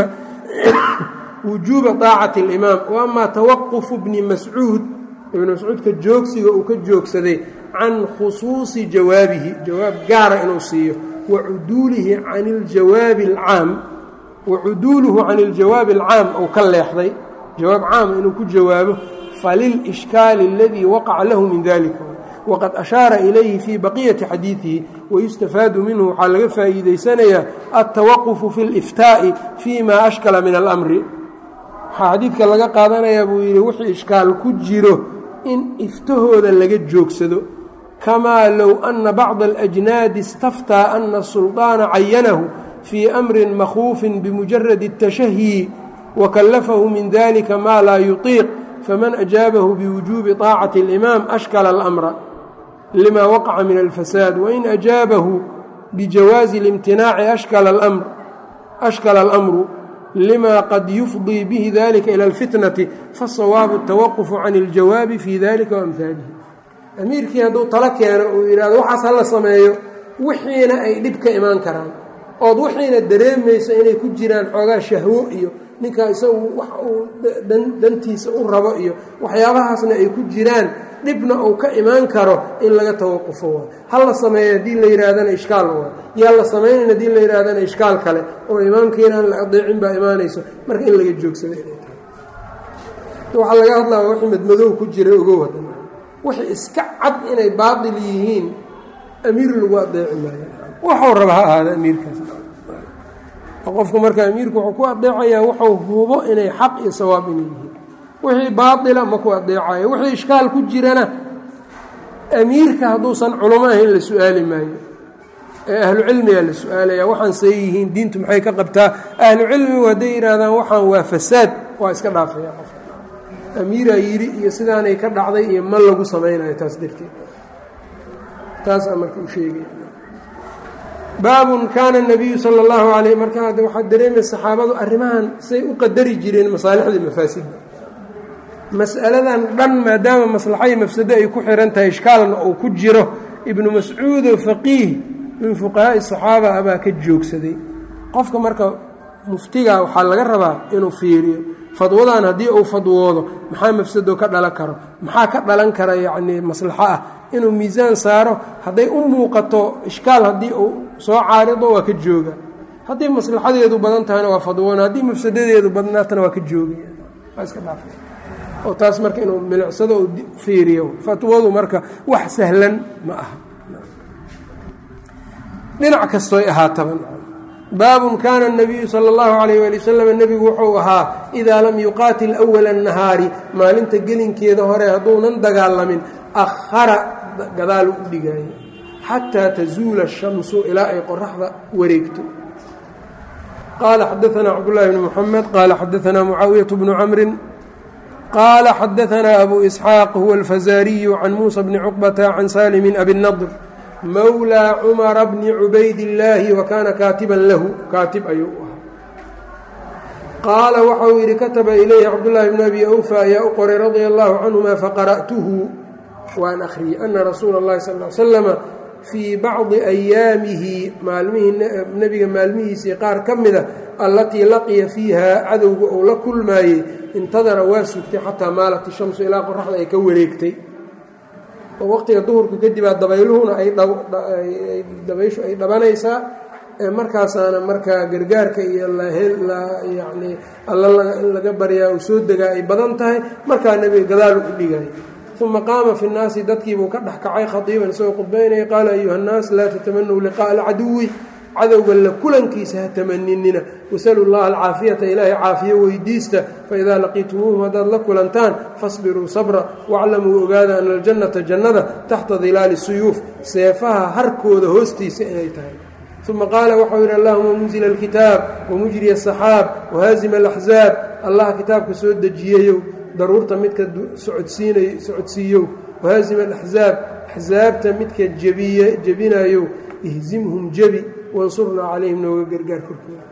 wujuuba daacati اlimaam wa ama tawaqufu bni mascuud ibnu mascuudka joogsiga uu ka joogsaday can khusuusi jawaabihi jawaab gaara inuu siiyo wacuduulihi can iljawaabi alcaam wacuduuluhu can iljawaabi alcaam ou ka leexday jawaab caama inuu ku jawaabo falilishkaali aladii waqaca lahu min dalika waqad ashaara ilayhi fii baqiyati xadiidihi wayustafaadu minhu waxaa laga faa'iidaysanayaa altawaqufu fi اliftaa'i fi ma ashkala min alamri waxaa xadiidka laga qaadanayaa buu yidhi wixii ishkaal ku jiro in iftahooda laga joogsado kamaa low ana bacda alajnaadi istaftaa ana asulطaana cayanahu fii amrin makhuufin bimujaradi الtashahyi wakallafahu min dalika maa laa yuطiiq faman ajaabahu biwujuubi طaacati اlimaam ashkala اlamra lima waqaca min alfasaad wain ajaabahu bijawaazi اlimtinaaci ashkala اlamru lima qad yufdii bihi dalika ilى اlfitnati fasawaabu الtawaqufu can اljawaabi fi dalika waamhaalihi amiirkii hadduu talo keeno uu yidhahdo waxaas hala sameeyo wixiina ay dhib ka imaan karaan ood wixiina dareemayso inay ku jiraan xoogaa shahwo iyo ninkaa isagu wax uu dantiisa u rabo iyo waxyaabahaasna ay ku jiraan dhibna uu ka imaan karo in laga tawaqufo waa hal la sameeyo haddii la yidhaahdana ishkaal waa yaa la samaynayn haddii la yidhahdana ishkaal kale oo imaamkiina aan la adeecin baa imaanayso marka in laga joogsado inay tahay waxaa laga hadlaya wixii madmadow ku jira ogow hadan wixii iska cad inay baatil yihiin amiir lagu adeeci maayo waxuu raba ha ahaada amiirkaas qofku marka amiirku wuxuu ku adeecayaa wuxuu hubo inay xaq iyo sawaab inay yihiin wixii baatila ma ku adeecayo wixii ishkaal ku jirana amiirka hadduusan culamo ahayn la su-aali maayo ee ahlu cilmigaa la su-aalaya waxaan see yihiin diintu maxay ka qabtaa ahlu cilmigu hadday yidhaahdaan waxaan waa fasaad waa iska dhaafaya qof amiiraa yidhi iyo sidaanay ka dhacday iyo ma lagu samaynayo taas darteed taasaa marka u sheegaya baabun kaana nabiyu sala allahu alayh markaa waxaad dareemay saxaabadu arrimahan say u qadari jireen masaalixdii mafaasidda mas'aladan dhan maadaama maslaxadii mafsado ay ku xihan tahay ishkaalna uu ku jiro ibnu mascuudo faqiih min fuqahaa'i saxaaba abaa ka joogsaday qofka marka muftiga waxaa laga rabaa inuu fiiriyo fadwadan haddii uu fadwoodo maxaa mafsado ka dhalan karo maxaa ka dhalan kara yacnii maslaxo ah inuu miisaan saaro hadday u muuqato ishkaal haddii uu soo caarido waa ka jooga haddii maslaxadeedu badan tahayna waa fadwoona haddii mafsadadeedu badnaatana waa ka joogaya waa iska dhaafay oo taas marka inuu milicsado u fiiriyo fatwadu marka wax sahlan ma aha dhinac kastoy ahaataba baabun kaana الnabiyu salى اllahu عalayh wali wasalam nebigu wuxuu ahaa idaa lam yuqaatil أwala الnahaari maalinta gelinkeeda hore hadduunan dagaalamin akhara gadaal u dhigaayo xataa tazuula الshamsu ilaa ay qoraxda wareegto qaala xadaanaa cabdالlahi bn mxamed qaala xadaanaa mucaawiyaة bnu camri qaala xadaanaa abu isxaaq huwa alfazaariyu can muusa bni cuqbata can saalimi abi nadr mawlى cumara bni cubaydillaahi wa kaana kaatiban lahu kaatib ayuu u ahaa qaala waxauu yidhi kataba ilayhi cabdullaahi bn abi awfa ayaa u qoray radia allahu canhuma faqara'tuhu waan akhriyey ana rasuula اllahi sal l slama fii bacdi ayaamihi maalmihii nebiga maalmihiisii qaar ka mida allatii laqiya fiiha cadowga uu la kulmaayey intadara waa sugtay xataa maalat ishamsu ilaa qoraxda ay ka wareegtay oo waqtiga duhurka kadibaa dabayluhuna aydabayshu ay dhabanaysaa markaasaana markaa gargaarka iyo yani alla in laga baryaa uu soo degaa ay badan tahay markaa nebiga gadaal u dhigaya uma qaama fi nnaasi dadkiibuu ka dhex kacay khadiiban isagoo khudbaynaya qaala ayuha nnaas laa tatamanuu liqa'a alcaduwi cadowga la kulankiisa ha tamaninina wasalu llaha alcaafiyata ilaahay caafiyo weydiista faidaa laqiitumuuhum haddaad la kulantaan fasbiruu sabra waclamuu ogaada ana aljannata jannada taxta dilaali suyuuf seefaha harkooda hoostiisa inay tahay uma qaala waxau yidhi allahuma munzila alkitaab wamujriya asaxaab wahaazima alaxzaab allaha kitaabka soo dejiyayow daruurta midka socodsiinay socodsiiyow wahaazima alaxzaab axsaabta midka jebiye jebinayow ihzimhum jebi wansurnaa calayhim nooga gargaar korkooda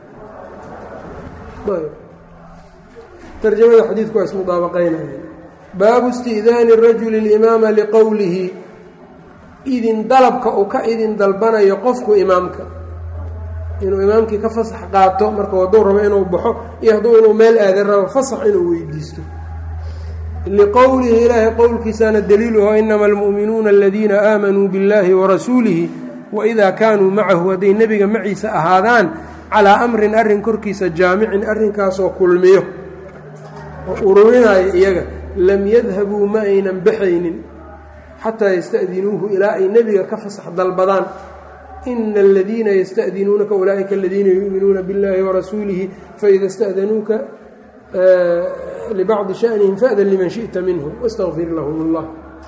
tarjamada xadiidku waa ismudaabaqaynaya baabu isti'daani rajuli اlimaama liqowlihi idin dalabka uu ka idin dalbanayo qofku imaamka inuu imaamkii ka fasax qaato marka hadduu rabo inuu baxo iyo hadduu inuu meel aadan rabo fasax inuu weydiisto liqowlihi ilaahay qowlkiisaana daliiluho inama almu'minuuna aladiina aamanuu biاllahi warasuulihi waidaa kaanuu macahu hadday nebiga maciisa ahaadaan calaa amrin arrin korkiisa jaamicin arrinkaasoo kulmiyo oo ururinaayo iyaga lam yadhabuu ma aynan baxaynin xataa yasta'dinuuhu ilaa ay nebiga ka fasax dalbadaan ina aladiina yasta'dinuunaka ulaa'ika aladiina yu'minuuna biاllahi warasuulihi faida ista'danuuka libacdi shanihim fa'dan liman shi'ta minhum wاstaqfir lahum اllah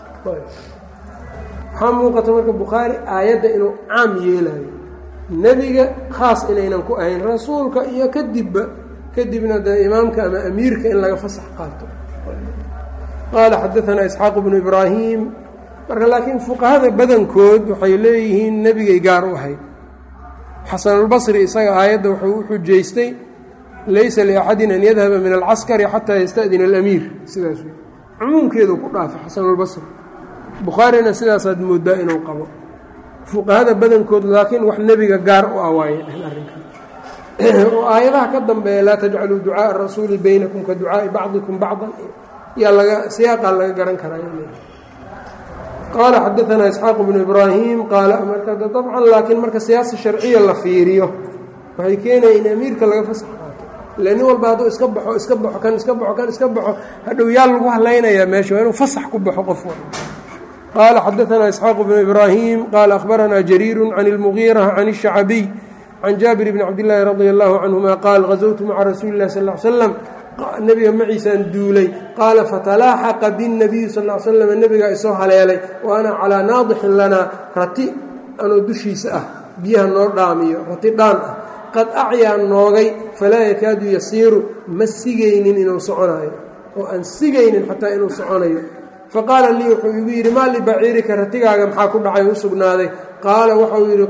waxaa muuqata marka bukhaari aayadda inuu caam yeelayo nebiga khaas inaynan ku ahayn rasuulka iyo kadibba kadibna dee imaamka ama amiirka in laga fasax qaato qaala xadaanaa isxaaq bnu ibraahim marka laakiin fuqahada badankood waxay leeyihiin nebigay gaar u ahayd xasanulbasri isaga aayadda wuxuu u xujaystay laysa liaxadin an yadhaba min alcaskari xataa yasta'dina alamiir sidaas wey cumuumkeedu ku dhaafay xasanulbasri bukhaarina sidaasaad moodaa inuu qabo fuqahada badankood laakiin wax nebiga gaar u awaaye arrinkan oo aayadaha ka dambeeya laa tajcaluu ducaaءa rasuuli baynakum ka ducaaءi bacdikum bacdan yaa laga siyaaqaa laga garan karaa qaala xadaanaa isxaaq bnu ibraahim qaala marka dabcan laakiin marka siyaasa sharciya la fiiriyo waxay keenaya in amiirka laga fasax qaato ila nin walba hadduu iska baxo iska baxo kan iska baxo kan iska baxo hadhow yaa lagu hadlaynayaa meesha waa inuu fasax ku baxo qof walba qaala xadaanaa isxaaq bnu ibraahim qaala akhbaranaa jariiru can اlmugiira can الshacbiy can jaabir bni cabdillaahi radi allahu canhuma qaal gazowtu maca rasuuli lah sal l slam nebiga maciisaan duulay qaala fatalaaxaqa biاnabiyi sal l slam nebigaa isoo haleelay wa ana calaa naadixin lanaa rati anoo dushiisa ah biyaha noo dhaamiyo rati dhaan ah qad acyaa noogay falaa yakaadu yasiiru ma sigaynin inuu soconayo oo aan sigaynin xataa inuu soconayo faqaala lii wuxuu igu yidhi maa libaciirika ratigaaga maxaa ku dhacay u sugnaaday qaala waxau yidhi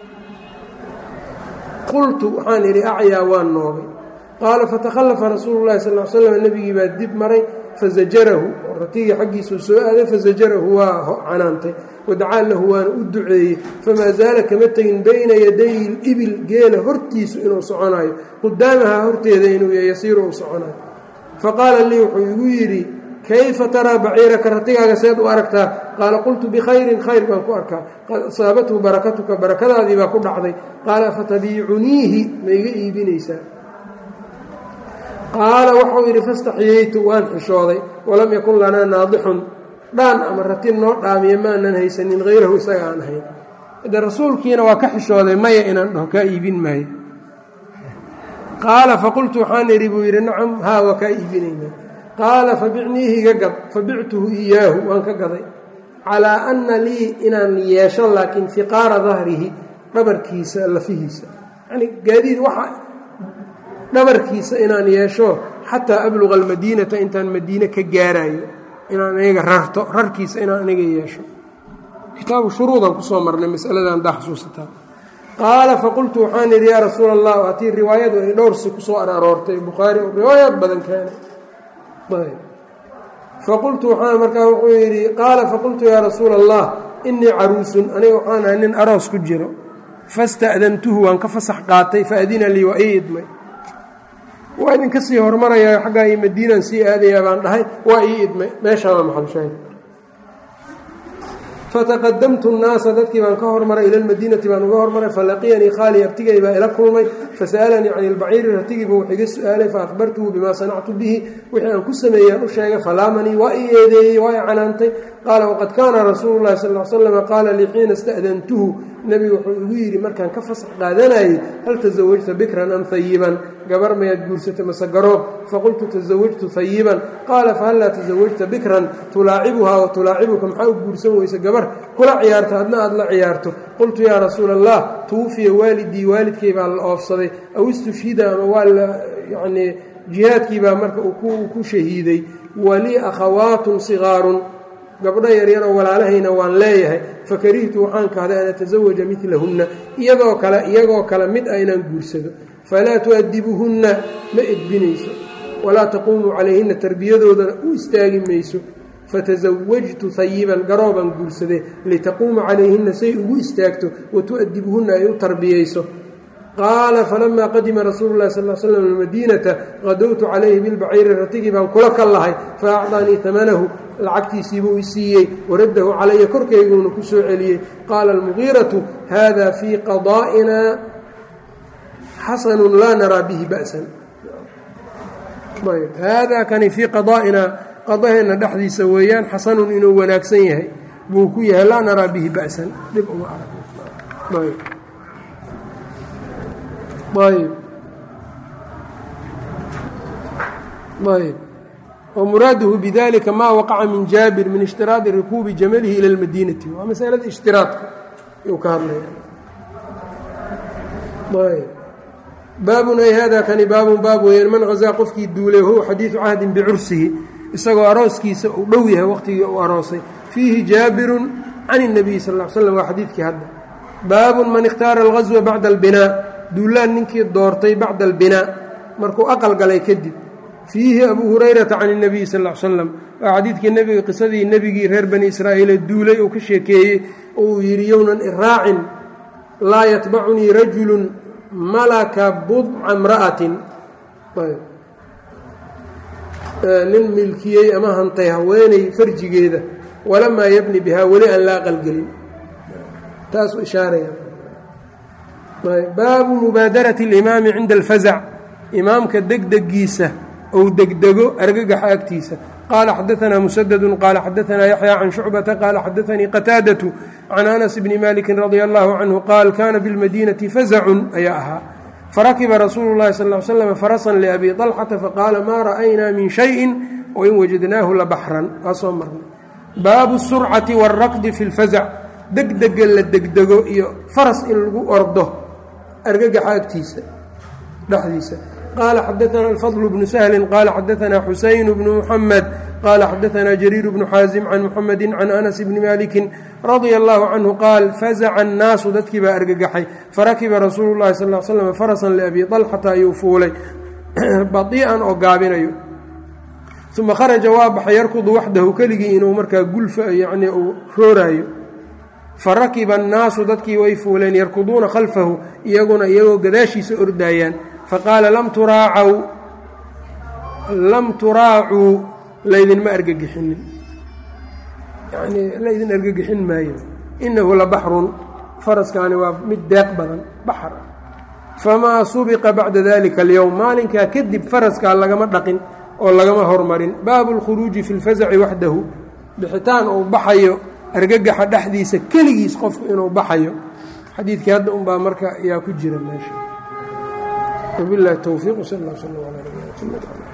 qultu waxaan idhi acyaa waan noogay qaala fatakhallafa rasuulu llahi sal l slam nebigii baa dib maray fazajarahu ratigii xaggiisuu soo aaday fazajarahu waa canaantay wadacaa lahu waana u duceeyey famaa zaala kama tegin bayna yaday libil geela hortiisu inuu soconayo qudaamahaa horteeda inuu yasiiru uu soconayo faqaala lii wuxuu igu yidhi kayfa taraa baciiraka ratigaaga seed u aragtaa qaala qultu bikhayrin khayr baan ku arkaa qad asaabathu barakatuka barakadaadii baa ku dhacday qaala fatabiicuniihi ma iga iibinaysaa qaala waxau yidhi fastaxyeytu waan xishooday walam yakun lanaa naadixun dhaan ama ratin noo dhaamiya maanan haysanin hayrahu isaga aan ahayn de rasuulkiina waa ka xishooday maya inaan dhaho kaa iibin maayo qaala faqultu waxaan idhi buu yidhi nacam haa waa kaa iibinaynaa qaala fabicniihi iga gad fabictuhu iyaahu waan ka gaday calaa anna lii inaan yeesho laakiin fiqaara dahrihi dhabarkiisa lafihiisa yani gaadiid waxa dhabarkiisa inaan yeesho xataa abluqa almadiinata intaan madiine ka gaarayo inaan aniga rarto rarkiisa inaan aniga yeesho kitaabu shuruudan kusoo marnay masaladan daa xasuusataa qaala faqultu waxaan idhi yaa rasuula allah waatii riwaayadu ay dhowrsi kusoo aroortay bukhaari oo riwaayaad badan keenay faqultu waxaan markaa wuxuu yidhi qaala faqultu yaa rasuula allah inii caruusun aniga waxaan ahay nin aroos ku jiro fasta'dantuhu waan ka fasax qaatay faadina lii waa ii idmay waa idinka sii hormarayaa xaggaa iyo madiinaan sii aadayaa baan dhahay waa ii idmay meeshaama maxalshahay fataqadamtu nnaasa dadkii baan ka hormaray ila lmadiinati baan uga hormaray falaqiyanii khaali abtigay baa ila kulmay fasa'alanii can ilbaciiri ratigiiba wax iga su-aalay faahbartuhu bimaa sanactu bihi wixii aan ku sameeyaan u sheegay falaamanii waa i eedeeyey waa i canaantay qaala waqad kaana rasuulu llahi sal l slama qaala lii xiina ista'dantuhu nebigu wuxuu igu yidhi markaan ka fasax qaadanayay hal tasawajta bikran am hayiban gabar mayaad guursatay mase garoob faqultu tasawajtu hayiban qaala fahal laa tasawajta bikran tulaacibuhaa wa tulaacibuka maxaa u guursan weysa gabar kula ciyaarto adna aad la ciyaarto qultu yaa rasuula allah tuwufiya waalidii waalidkay baa la oofsaday aw istushhida ama waa la yanii jihaadkii baa marka uu ku shahiiday walii akhawaatun sigaarun gabdho yaryar oo walaalahayna waan leeyahay fakarihtu waxaan kahday an atasawaja midlahunna iyadoo kale iyagoo kale mid a inaan guursado falaa tu'adibuhunna ma edbinayso walaa taquumu calayhinna tarbiyadoodana u istaagi mayso fatasawajtu hayiban garoobaan guursadee litaquuma calayhinna say ugu istaagto wa tu'adibuhunna ay u tarbiyayso qaala falamaa qadima rasuulu lahi sal l slam almadiinata qadowtu calayhi bilbaciiri ratigii baan kula ka lahay fa acdanii amanahu lacagtiisiibuu i siiyey waraddahu calaya korkayguuna ku soo celiyey qaala almugiiratu hada fii qadaa'ina xasanun laa naraa bihi ba'san haadaa kani fii qadaa'ina qadaheenna dhexdiisa weeyaan xasanun inuu wanaagsan yahay buu ku yahay laa naraa bihi ba'san dhib uma arag ayb ayb wmuraaduhu bidalika ma waqaca min jaabir min ishtiraadi rikuubi jamalihi ila lmadiinati waa masalada ishtiraadka yuu ka hadlaya ayb baabun ay hada kani baabun baab weeyaan man hazaa qofkii duulay huwa xadiidu cahdin bicursihi isagoo arooskiisa uu dhow yahay waqtigii uu aroosay fiihi jaabirun can الnabiy sal ا l slam waa xadiidkii hadda baabun man ikhtaara alghaswa bacda albinaa duulaan ninkii doortay bacda albinaa markuu aqal galay kadib fiihi abuu hurayrata can اnabiy sal l slam waa xadiidkii nebiga qisadii nebigii reer bani israa'iile duulay uu ka sheekeeyey oo uu yidhi yownan iraacin laa yatbacunii rajulu malaka budca mra'atin nin milkiyey ama hantay haweeney farjigeeda walamaa yabni bihaa weli aan la aqalgelin taasuu ishaaraya baabu mubaadarati اlimaami cinda alfazac imaamka degdegiisa ou degdego argagaxa agtiisa qaala xadaanaa musadadu qaala xadaanaa yaxya can shucbata qaala xadaanii qataadatu can anas bni maliki radia allahu canhu qaal kana bilmadiinati fazacun ayaa ahaa farakiba rasuulu llahi sal l slam farasan liabi طalxata faqaala maa ra'aynaa min shayin wain wajadnaahu labaxran waa soo marnay baabu surcati wاlraqdi fi اlfazac degdega la degdego iyo faras in lagu ordo argagaxa agtiisa dhexdiisa qaala xadaanaa alfadl bnu sahlin qaala xadaanaa xuseyn bnu muxamed qaala xadaanaa jariir bnu xaasim can muxamedi can anas bni maliki radia allahu canhu qaal fazaca annaasu dadkii baa argagaxay farakiba rasuulu llahi sal l slam farasan liabi طalxata ayuu fuulay badii'an oo gaabinayo uma kharaja waa baxay yarkudu waxdahu keligii inuu markaa gulfa yacnii uu rooraayo farakiba annaasu dadkii way fuuleen yarkuduuna khalfahu iyaguna iyagoo gadaashiisa ordaayaan faqaala lam turaacaw lam turaacuu laydinma argagixinin yanii laydin argagixin maayo inahu la baxrun faraskaani waa mid deeq badan baxar ah famaa subiqa bacda dalika alyowm maalinkaa kadib faraskaa lagama dhaqin oo lagama hormarin baabu اlkhuruuji fi اlfasaci waxdahu bixitaan uu baxayo argagaxa dhexdiisa keligiis qofku inuu baxayo xadiidkii hadda unbaa marka ayaa ku jira meesha wabilahi towfiiq sal اl sl l ala nabina mxamed